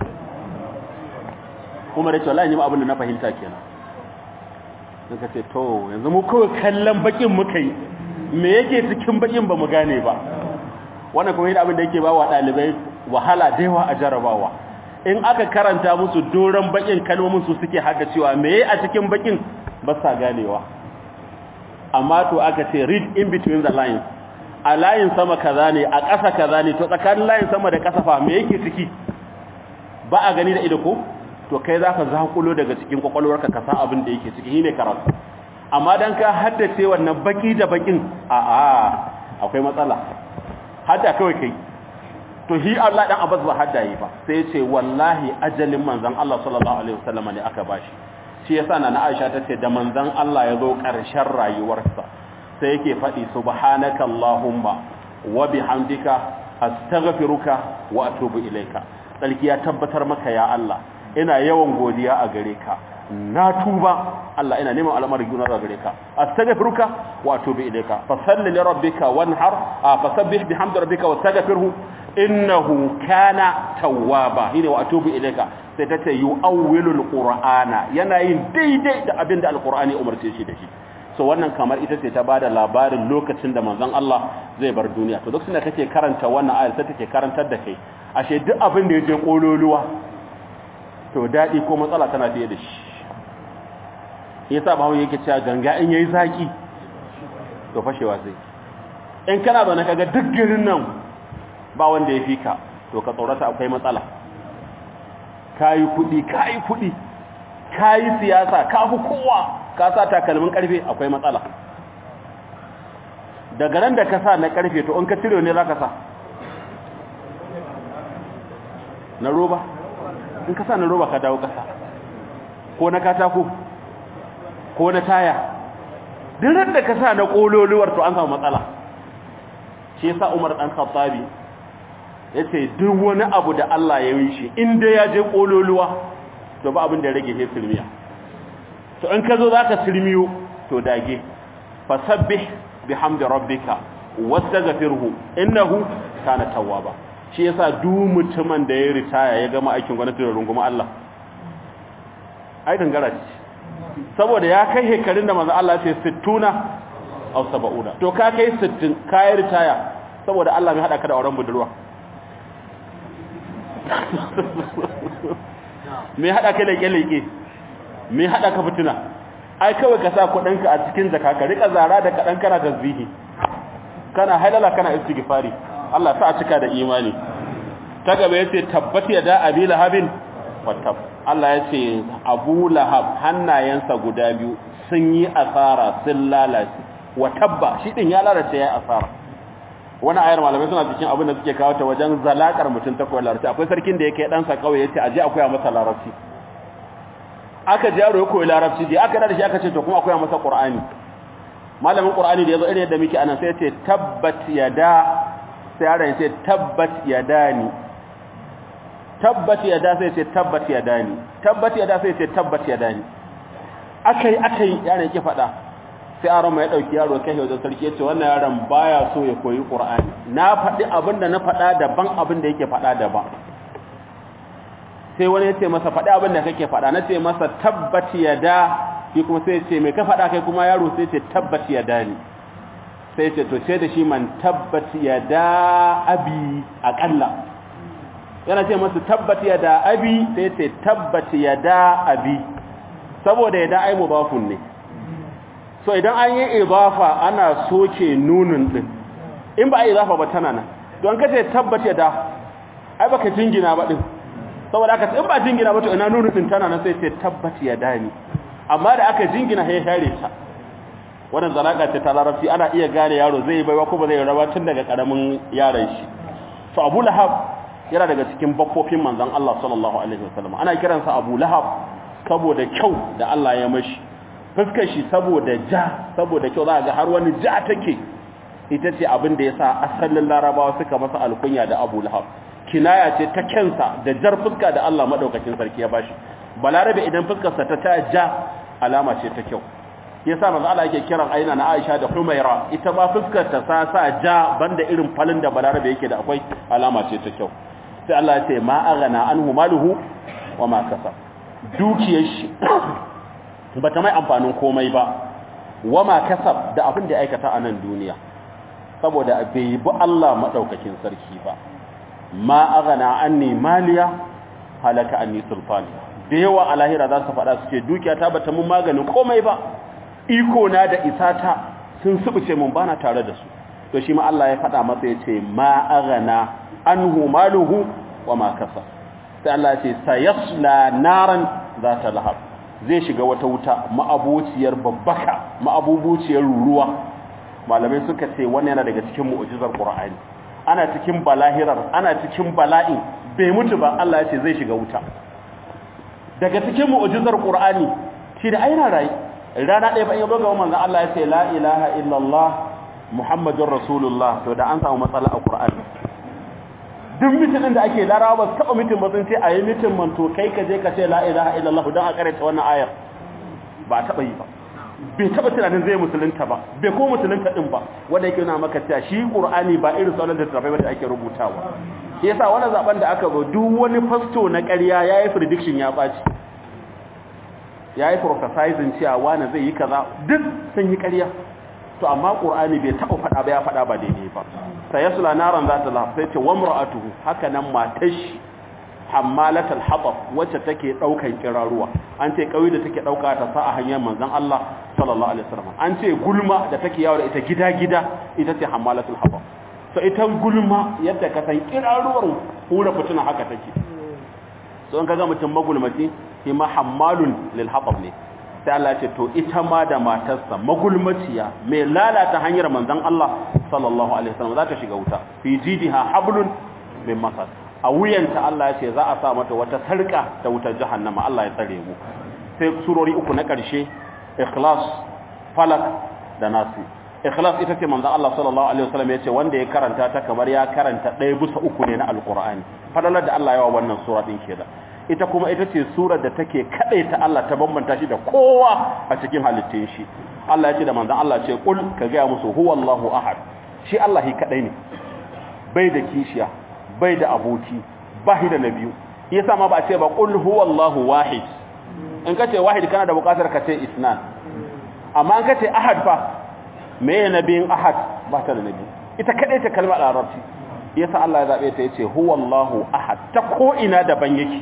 kuma da cewa wallahi ni abin da na fahimta kenan suka ce to yanzu mu kawai kallon bakin muka yi me yake cikin bakin ba mu gane ba wannan kuma yadda abin da yake ba wa ɗalibai wahala da yawa a jarabawa in aka karanta musu doron bakin kalmomin su suke haka cewa me a cikin bakin ba sa ganewa amma to aka ce read in between the lines a layin sama kaza ne a ƙasa kaza ne to tsakanin layin sama da ƙasa fa me yake ciki ba a gani da ido ko to kai za ka zakulo daga cikin kwakwalwarka ka san abin da yake ciki shine karatu amma dan ka haddace wannan baki da bakin a a akwai matsala hadda kawai kai to shi Allah dan Abbas ba hadda yi ba sai ya ce wallahi ajalin manzon Allah sallallahu alaihi wasallam ne aka bashi shi yasa na Aisha ta ce da manzon Allah ya zo ƙarshen rayuwarsa sai yake faɗi subhanaka allahumma wa bihamdika astaghfiruka wa atubu ilaika sarki ya tabbatar maka ya Allah ina yawan godiya a gare ka na tuba Allah ina neman al'amar gina a gare ka astaghfiruka wa atubu ilayka fa salli li rabbika wanhar fa sabbih bihamdi rabbika wastaghfirhu innahu kana tawwaba hine wa atubu ilayka sai ta ce yu'awwilul qur'ana yana yin daidai da abinda alqur'ani umarce shi da shi so wannan kamar ita ce ta bada labarin lokacin da manzon Allah zai bar duniya to lokacin da kake karanta wannan ayar sai take karantar da kai ashe duk abin da yaje kololuwa to daɗi ko matsala tana fiye da shi yasa bawo yake cewa ganga in yayi zaki to fashewa sai in kana zaune kaga duk garin nan ba wanda ya fika to ka tsorata akwai matsala kayi kudi kayi kudi kayi siyasa ka fi kowa ka sa takalmin karfe akwai matsala daga ran da ka sa na karfe to in ka cire ne za ka sa na roba in ka sa na roba ka dawo kasa ko na katako ko na taya duk ran da ka sa na kololuwar to an samu matsala shi yasa Umar dan Khattabi yace duk wani abu da Allah ya yi shi inda ya je kololuwa to ba abin da rage he silmiya to in ka zo zaka silmiyo to dage fasabbih bihamdi rabbika wastaghfirhu innahu kana tawwaba shi yasa duk mutumin da ya ritaya ya gama aikin gwamnati da runguma Allah ai dangara ce saboda ya kai hekarun da manzo Allah ya ce 60 aw 70 to ka kai 60 kai ritaya saboda Allah mai hada ka da auren budurwa me hada ka leke leke me hada ka fitina ai kawai ka sa kudinka a cikin jaka ka rika zara da kadan kana tasbihi kana halala kana istighfari Allah sa a cika da imani ta gaba yace tabbat yada abi lahabin wattab Allah yace Abu Lahab hannayensa guda biyu sun yi asara sun lalace watabba shi din ya lalace ya asara wani ayar malamai suna cikin abin da suke kawo ta wajen zalakar mutum ta koyar larabci akwai sarkin da yake dan sa kawai yace aje akwai masa larabci aka ji yaro ya koyi larabci dai aka da shi aka ce to kuma akwai masa qur'ani malamin qur'ani da yazo irin yadda muke anan sai ya ce tabbat yada sai yaron ya ce tabbat yadani tabbat yada sai ya ce tabbat yadani tabbat yada sai ya ce tabbat yadani akai akai yaron yake fada sai aron mai dauki yaro kai wajen sarki ya ce wannan yaron baya so ya koyi qur'ani na fadi abinda na fada daban abinda yake fada daban sai wani ya ce masa fadi abinda kake fada na ce masa tabbat yada shi kuma sai ce mai ka faɗa kai kuma yaro sai ce tabbat ya dani sai ce to ce da shi man tabbat ya da abi aƙalla yana ce masu tabbat ya da abi sai ce tabbat ya da abi saboda ya da ai mubafun ne so idan an yi ibafa ana soke nunun din in ba a yi zafa ba tana nan don ka ce tabbat ya da ai baka jingina ba din saboda aka in ba jingina ba to ina nunun din tana nan sai ce tabbat ya dani amma da aka jingina ya share ta wannan zalaka ce ta larabci ana iya gane yaro zai baiwa ko ba zai raba tun daga karamin yaron shi to Abu Lahab yana daga cikin bakkofin manzon Allah sallallahu alaihi wasallam ana kiransa Abu Lahab saboda kyau da Allah ya mashi fuskar shi saboda ja saboda kyau za ga har wani ja take ita ce abin da yasa asalin larabawa suka masa alkunya da Abu Lahab kinaya ce ta kensa da jar fuska da Allah madaukakin sarki ya bashi balarabe idan fuskarsa ta ta ja alama ce ta kyau yasa manzo Allah yake kiran aina na Aisha da Humaira ita ma fuskar ta sa sa ja banda irin falin da balarabe yake da akwai alama ce ta kyau sai Allah ya ce ma aghana anhu maluhu wa ma kasab dukiyar shi bata mai amfanin komai ba wa ma kasab da abin da ya aikata a nan duniya saboda bai bi Allah madaukakin sarki ba ma aghana anni maliya halaka anni sulfani da yawa a lahira za su faɗa su ce dukiya ta bata mun maganin komai ba iko na da isata sun subuce mun bana tare da su to shi ma Allah ya faɗa masa ya ce ma aghana anhu maluhu wa ma kasa sai Allah ya ce sayasla naran zata lahab zai shiga wata wuta ma'abuciyar babbaka ma'abubuciyar ruruwa malamai suka ce wannan yana daga cikin mu'jizar Qur'ani ana cikin balahirar ana cikin bala'in bai mutu ba Allah ya ce zai shiga wuta daga cikin mu'jizar Qur'ani shi da aina rai rana ɗaya ba in ga manzon Allah ya ce la ilaha illallah muhammadur rasulullah to da an samu matsala a Qur'ani duk mitin da ake larawa ba taba mitin ba sun ce ayi mitin man to kai ka je ka ce la ilaha illallah dan a karanta wannan ayar ba taba yi ba bai taba tunanin zai musulunta ba bai ko musulunta din ba wanda yake nuna maka cewa shi Qur'ani ba irin sauran da tafai da ake rubutawa yasa wannan zaben da aka zo duk wani fasto na ƙarya yayi prediction ya baci yayi prophesizing cewa wani zai yi kaza duk sun yi ƙarya to amma Qur'ani bai taba fada ba ya fada ba daidai ba sayasla naran zata lahab sai ce wamra'atuhu haka nan matashi hammalatul hatab wacce take daukan kiraruwa an ce kauye da take dauka ta sa a hanyar manzon Allah sallallahu alaihi wasallam an ce gulma da take yawo da ita gida-gida ita ce hammalatul hatab so ita gulma yadda ka san kiraruwar hura fituna haka take so in kaga mutum magulmaci shi ma hammalun lil hatab ne sai Allah ce to ita ma da matarsa magulmaciya mai lalata hanyar manzon Allah sallallahu alaihi wasallam za ta shiga wuta fi jidiha hablun min masad a wuyanta Allah ya ce za a sa mata wata sarka ta wutar jahannama Allah ya tsare mu sai surori uku na ƙarshe ikhlas falak da nasi ikhlas ita ce manzon Allah sallallahu alaihi wasallam ya ce wanda ya karanta ta kamar ya karanta ɗaya bisa uku ne na alqur'ani fadalar da Allah ya wa wannan sura din kenan ita kuma ita ce surar da take ta Allah ta bambanta shi da kowa a cikin halittun shi Allah ya ce da manzon Allah ce kul ka ga musu huwallahu ahad shi Allah shi kadai ne bai da kishiya bai da aboki ba shi da nabiyu yasa ma ba a ce ba kul huwallahu wahid in ka ce wahid kana da bukatar ka ce isnan amma in ka ce ahad fa me ya nabiyin ahad ba ta da nabi ita kadai ta kalmar larabci yasa Allah ya zabe ta yace huwallahu ahad ta ko ina daban yake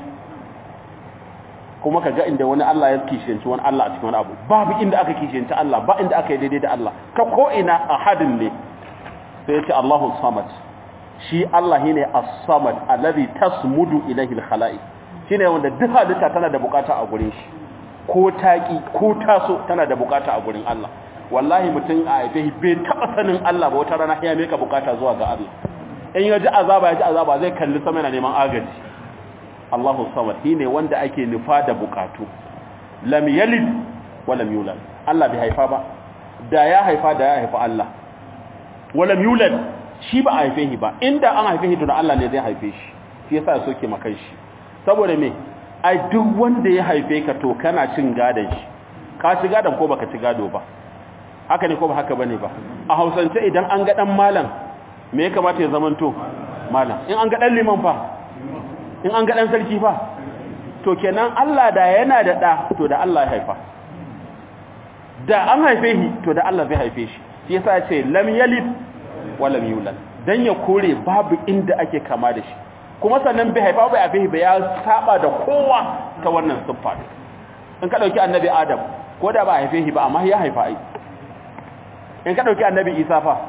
kuma ka ga inda wani Allah ya kishiyanci wani Allah a cikin wani abu babu inda aka kishiyanci Allah ba inda aka yi daidai da Allah ka ko ina ahadin ne sai ya ce Allahu samad shi Allah shine as-samad alladhi tasmudu ilayhi al-khalaiq shine wanda duk halitta tana da bukata a gurin shi ko taki ko taso tana da bukata a gurin Allah wallahi mutum a haife bai taba sanin Allah ba wata rana ya meka bukata zuwa ga Allah in ya ji azaba ya ji azaba zai kalli sama yana neman agaji Allahu samad shine wanda ake nufa da bukatu lam yalid wa lam yulad Allah bai haifa ba da ya haifa da ya haifa Allah wa lam yulad shi ba a haife shi ba inda an haife shi to Allah ne zai haife shi shi yasa ya soke makan shi saboda me ai duk wanda ya haife ka to kana cin gadon shi ka ci gadon ko baka ci gado ba haka ne ko ba haka bane ba a Hausance idan an ga dan malam me ya kamata ya zamanto malam in an ga dan liman fa in an ga dan sarki fa to kenan Allah da yana da da to da Allah ya haifa da an haife shi to da Allah zai haife shi shi yasa ya ce lam yalid wa lam yulad dan ya kore babu inda ake kama da shi kuma sannan bai haifa bai haife ba ya saba da kowa ta wannan siffa in ka dauki annabi adam ko da ba haife shi ba amma ya haifa ai in ka dauki annabi isa fa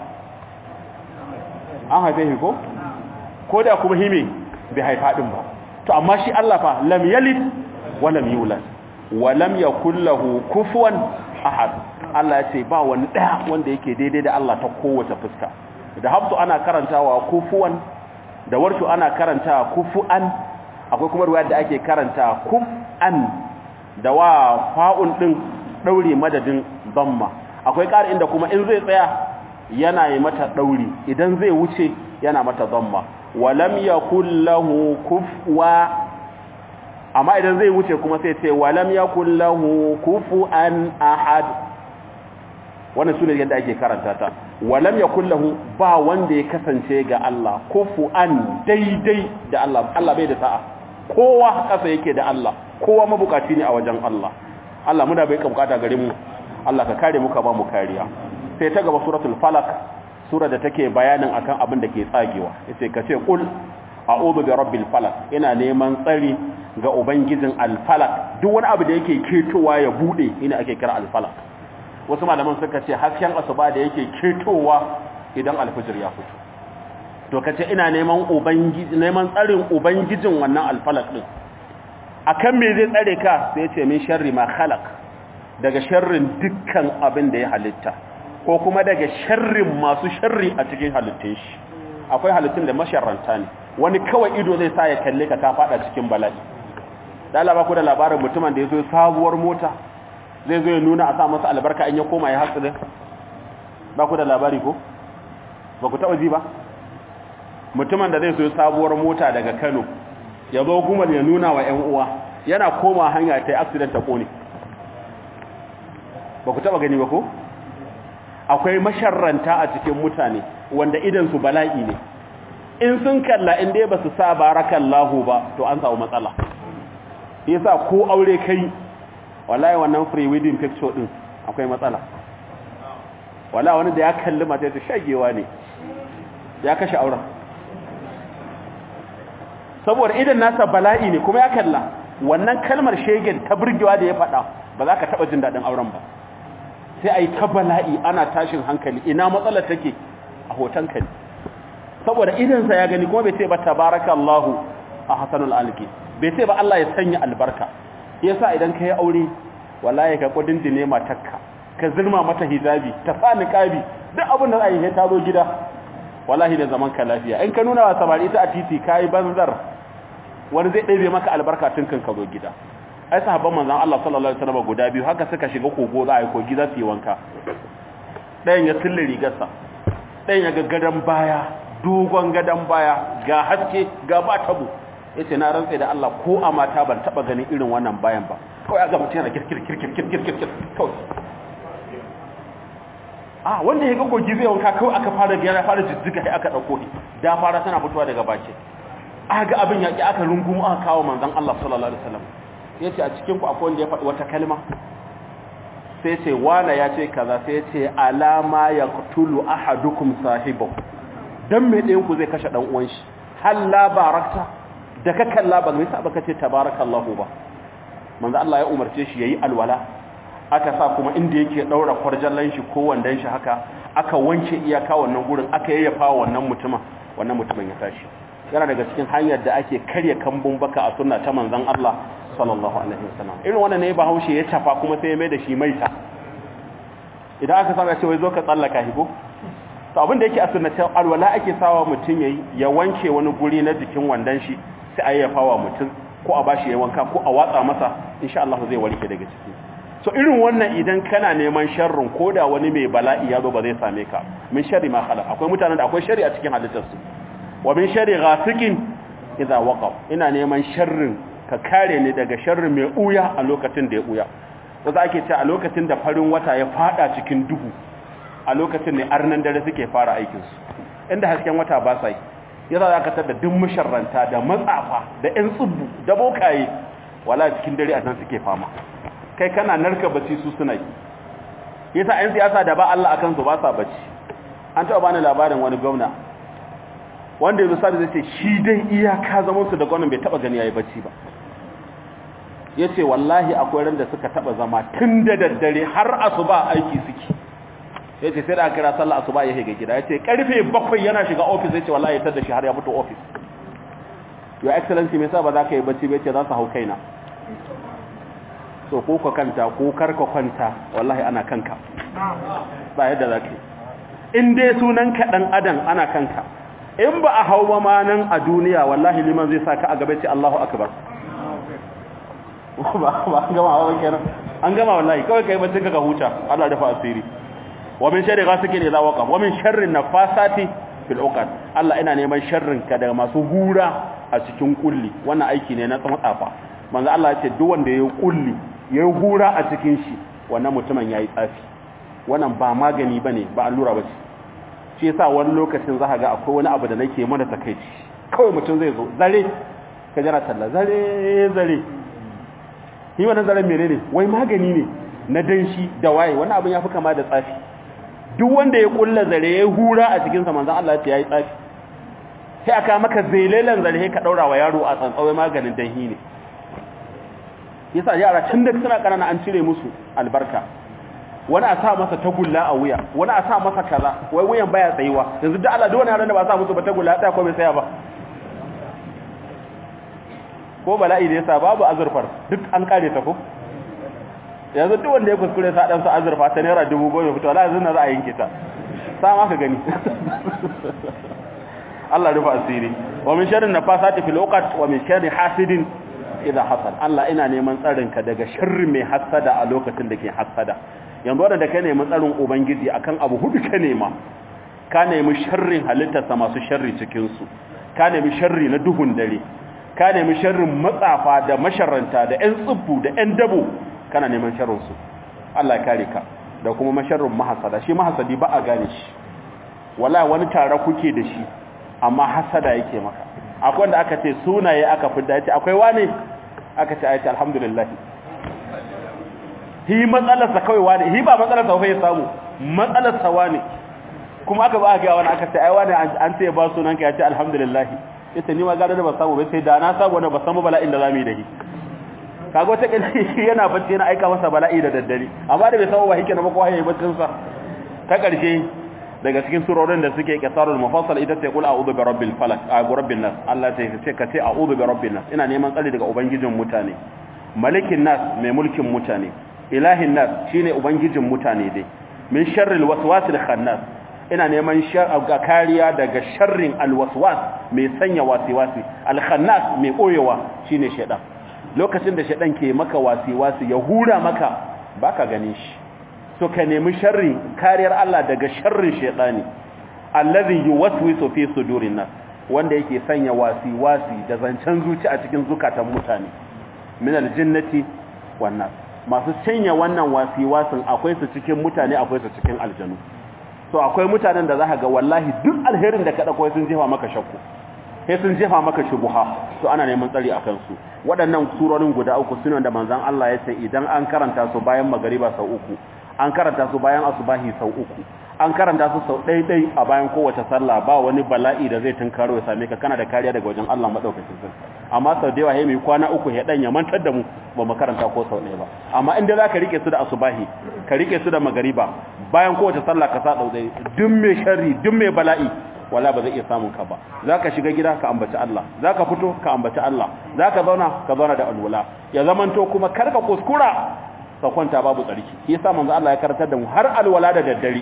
an haife shi ko ko da kuma hime bai haifa din ba to amma shi Allah fa lam yalid wa lam yulad wa lam yakul lahu kufuwan ahad Allah ya ce ba wani daya wanda yake daidai da Allah ta kowace fuska da hafsu ana karantawa kufuwan da warshu ana karantawa kufuan akwai kuma ruwaya da ake karanta kufan da wa fa'un din daure madadin damma akwai ƙari inda kuma in zai tsaya yana yi mata dauri idan zai wuce yana mata damma walam yakul lahu kufwa amma idan zai wuce kuma sai ce walam yakul lahu kufuan ahad wannan sune yadda ake karanta ta walam yakul lahu ba wanda ya kasance ga Allah kufuan daidai da Allah Allah bai da sa'a kowa kasa yake da Allah kowa mabukaci ne a wajen Allah Allah muna bai ka bukata gare mu Allah ka kare mu ka ba mu kariya sai ta gaba suratul falaq sura da take bayanin akan abin da ke tsagewa yace ka ce qul a'udhu bi rabbil falaq ina neman tsari ga ubangijin al falaq duk wani abu da yake ketowa ya bude ina ake kira al falaq wasu malaman suka ce hasken asuba da yake ketowa idan alfijir ya fito to kace ina neman ubangiji neman tsarin ubangijin wannan alfalak din akan me zai tsare ka sai ya ce min sharri ma khalaq daga sharrin dukkan abin da ya halitta ko kuma daga sharrin masu sharri a cikin halittun shi akwai halittun da masharranta ne wani kawai ido zai sa ya kalle ka ka fada cikin bala'i da Allah ba ku da labarin mutumin da ya zo sabuwar mota zai zo ya nuna a sa masa albarka in ya koma ya hatsi ba ku da labari ko ba ku taɓa ji ba mutumin da zai so sabuwar mota daga kano ya zo gumal ya nuna wa 'yan uwa yana koma hanya ta yi accident ta kone ba ku taɓa gani ba ko akwai masharranta a cikin mutane wanda idansu bala'i ne in sun kalla in dai ba su sa barakallahu ba to an samu matsala yasa ko aure kai wallahi wannan free wedding picture din akwai matsala wallahi wani da ya kalli mata ta shagewa ne ya kashe auren saboda idan nasa bala'i ne kuma ya kalla wannan kalmar shegen ta burgewa da ya faɗa ba za ka taɓa jin daɗin auren ba sai a yi ta bala'i ana tashin hankali ina matsalar take a hoton ka ne saboda idansa ya gani kuma bai ce ba tabarakallahu a hasanul alki bai ce ba Allah ya sanya albarka yasa idan ka yi aure wallahi ka kudin dine matakka ka zirma mata hijabi ta sa niqabi duk abin da za a yi ta zo gida wallahi da zaman ka lafiya in ka nuna wa samari ta a titi kai banzar wani zai ɗebe maka albarka tun kan ka zo gida ai sahabban manzon Allah sallallahu alaihi wasallam guda biyu haka suka shiga kogo za a yi kogi za su yi wanka ɗayan ya tille rigarsa ɗayan ya ga gadon baya dogon gadon baya ga haske ga ba tabo ya ce na rantse da Allah ko a mata ban taɓa ganin irin wannan bayan ba kawai aga mutum yana kirkir kirkir kirkir kirkir kawai a wanda ya ga kogi zai wanka kawai aka fara biyar ya fara jijjiga sai aka ɗauko da fara tana fitowa daga baki aka ga abin yaƙi aka rungumu aka kawo manzon Allah sallallahu alaihi wasallam ya ce a cikin ku akwai wanda ya faɗi wata kalma sai ce wana ya ce kaza sai ce alama ya kutulu ahadukum sahibahu dan me ɗayan ku zai kashe dan uwan shi hal la barakta da ka kalla ba mai sa baka ce tabarakallahu ba manzo Allah ya umarce shi yayi alwala aka sa kuma inda yake daura kwarjallan shi ko wandan shi haka aka wanke iyaka wannan gurin aka yayyafa wannan mutumin wannan mutumin ya tashi yana daga cikin hanyar da ake karya kambun baka a sunna ta manzon Allah sallallahu alaihi wasallam irin wannan ne bahaushe ya tafa kuma sai ya mai da shi maita idan aka saba ce wai zo ka tsallaka higo to abin da yake a sunnatin alwala ake sawa mutum yayi ya wanke wani guri na jikin wandan shi sai a yayyafa wa mutum ko a bashi ya wanka ko a watsa masa insha Allah zai warke daga ciki so irin wannan idan kana neman sharrin koda wani mai bala'i ya zo ba zai same ka min sharri ma khalaq akwai mutanen da akwai sharri a cikin halittarsu wa min sharri ghasikin idza waqab ina neman sharrin ka kare ni daga sharri mai uya a lokacin da ya uya wanda ake ce a lokacin da farin wata ya fada cikin duhu a lokacin ne arnan dare suke fara aikin su inda hasken wata ba sai yasa zaka tada duk musharranta da matsafa da ƴan tsubbu da bokaye wala cikin dare a nan suke fama kai kana narka bacci su suna yi yasa ƴan siyasa da ba Allah akan su ba sa bacci an taɓa bani labarin wani gwamna wanda yanzu sa da zai ce shi dai iyaka zaman su da gwamnan bai taɓa gani yayi bacci ba yace wallahi akwai ran da suka taɓa zama tun da daddare har asuba aiki suke yace sai da aka kira sallah asuba ya shiga gida yace karfe 7 yana shiga office yace wallahi ya tada shi har ya fito office your excellency me yasa ba za ka yi bacci ba yace za su hau kaina so ko ka kanta ko karka kwanta wallahi ana kanka ba yadda za ka yi in dai sunan ka dan adam ana kanka in ba a hau ba ma nan a duniya wallahi liman zai saka a gaba ce Allahu akbar ba ba gama hawa kenan an gama wallahi kawai kai bacci ka huta Allah dafa asiri wa min sharri ghasikin idza waqa wa min sharri nafasati fil uqad Allah ina neman sharrin ka daga masu hura a cikin kulli wannan aiki ne na tsafa manzo Allah ya ce duk wanda yayi kulli yayi hura a cikin shi wannan mutumin yayi tsafi wannan ba magani bane ba allura bace shi yasa wani lokacin za ga akwai wani abu da nake mana takeici kawai mutum zai zo zare ka jira talla zare zare yi wannan zaren menene wai magani ne na danshi da waye wani abin yafi kama da tsafi duk wanda ya kulla zare ya hura a cikin sa manzon Allah ya yi tsafi sai aka maka zelelan zare ka daura wa yaro a tsantsawai maganin danhi ne yasa yara tun da suna kanana an cire musu albarka wani a sa masa tagulla a wuya wani a sa masa kaza wai wuyan baya tsayuwa yanzu da Allah duk wani yaran da ba sa musu ba tagulla ta ko bai tsaya ba ko bala'i da yasa babu azurfar duk an kare ta ko yanzu duk wanda ya kuskure sa dan sa azurfa ta naira 10,000 fito wallahi yanzu na za a yanke ta sa ma ka gani Allah rufa asiri wa min sharri nafasati fil uqad wa min sharri hasidin idha hasad Allah ina neman tsarin ka daga sharri mai hasada a lokacin da ke hasada yanzu wanda ka nemi tsarin ubangiji akan abu hudu ka nema ka nemi sharrin halittarsa masu sharri cikin su ka nemi sharri na duhun dare ka nemi sharrin matsafa da masharranta da ƴan tsubbu da ƴan dabo kana neman sharrin su Allah ya kare ka da kuma masharrin mahasada shi mahasadi ba a gane shi wala wani tare kuke da shi amma hasada yake maka akwai wanda aka ce sunaye aka fidda yace akwai wane aka ce ayati alhamdulillah hi matsalar sa kawai wane hi ba matsalar sa ya samu matsalar sa wane kuma aka ba ga wani aka ce ai wane an ce ba sunan ka yace alhamdulillah yace ni ma gado da ba samu ba sai da na samu wanda ba samu bala'in da zamu yi da shi kaga wata kila yana bacci yana aika masa bala'i da daddare amma da bai samu ba hike na ba ko haye baccin sa ta karshe daga cikin surorin da suke kasarul mufassal ita ce kul a'udhu bi rabbil falaq a rabbin nas Allah ta ce ka ce a'udhu bi rabbin nas ina neman tsari daga ubangijin mutane malikin nas mai mulkin mutane ilahin nas shine ubangijin mutane dai min sharril waswasil khannas ina neman ga kariya daga sharrin alwaswas mai sanya wasiwasi alkhannas mai koyewa shine shedan lokacin da shedan ke maka wasiwasi ya hura maka baka ganin shi to ka nemi sharri kariyar Allah daga sharrin shedani allazi yuwaswisu fi sudurin nas wanda yake sanya wasi-wasi da zancen zuci a cikin zukatan mutane min aljinnati wan nas masu sanya wannan wasi-wasin akwai su cikin mutane akwai su cikin aljanu so akwai mutanen da zaka ga wallahi duk alherin da ka dauko sun jefa maka shakku sai sun jefa maka shubuha to ana neman tsari akan su waɗannan surorin guda uku sunan da manzon Allah ya ce idan an karanta su bayan magariba sau uku an karanta su bayan asubahi sau uku an karanta su sau ɗaiɗai a bayan kowace sallah ba wani bala'i da zai tunkaro ya same ka kana da kariya daga wajen Allah madaukakin sarki amma sau da yawa ya mai kwana uku ya dan ya mantar da mu ba mu karanta ko sau ɗaya ba amma inda za ka rike su da asubahi ka rike su da magariba bayan kowace sallah ka sa ɗauɗai duk mai sharri duk mai bala'i wala ba zai iya samun ka ba za ka shiga gida ka ambaci Allah za ka fito ka ambaci Allah za ka zauna ka zauna da alwala ya zamanto kuma kar ka kuskura ka kwanta babu tsarki shi yasa manzo Allah ya karantar da mu har alwala da daddare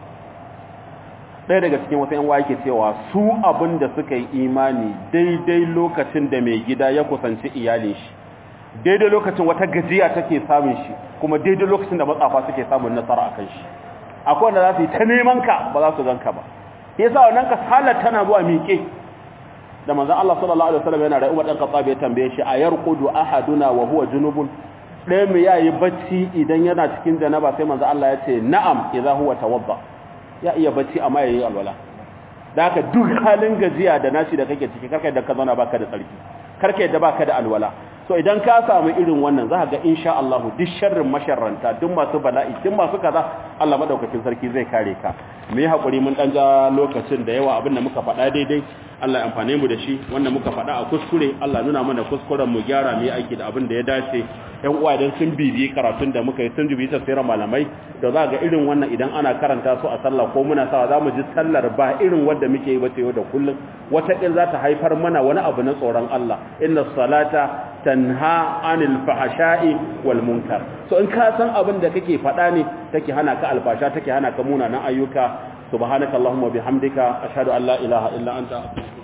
ɗaya daga cikin wasu yan yake cewa su abin da suka yi imani daidai lokacin da mai gida ya kusanci iyalin shi daidai lokacin wata gajiya take samun shi kuma daidai lokacin da matsafa suke samun nasara akan shi akwai wanda za su yi ta neman ka ba za su ganka ba yasa wannan kasalar tana zuwa miƙe da manzon Allah sallallahu alaihi wasallam yana da Umar dan Khattab ya tambaye shi ayarqudu ahaduna wa huwa junubun ɗaya mu yayi bacci idan yana cikin janaba sai manzon Allah ya ce na'am idza huwa tawadda ya iya bacci amma yayi alwala da haka duk halin gajiya da nashi da kake ciki karka da ka zauna baka da tsarki karka yadda baka da alwala so idan ka samu irin wannan za ga insha Allah duk sharrin masharranta duk masu bala'i duk masu kaza Allah madaukakin sarki zai kare ka mu yi hakuri mun dan ja lokacin da yawa abin da muka faɗa daidai Allah ya amfane mu da shi wanda muka faɗa a kuskure Allah nuna mana kuskuren mu gyara mu yi aiki da abin da ya dace ƴan uwa idan sun bibiyi karatun da muka yi sun bibiyi tafsirin malamai da za ga irin wannan idan ana karanta su a sallah ko muna sawa za mu ji sallar ba irin wanda muke yi ba ta yau da kullum wata ƙil za ta haifar mana wani abu na tsoron Allah inna salata tanha anil fahasha'i wal munkar so in ka san abin da kake faɗa ne take hana ka alfasha take hana ka munanan ayyuka subhanakallahumma bihamdika ashhadu an la ilaha illa anta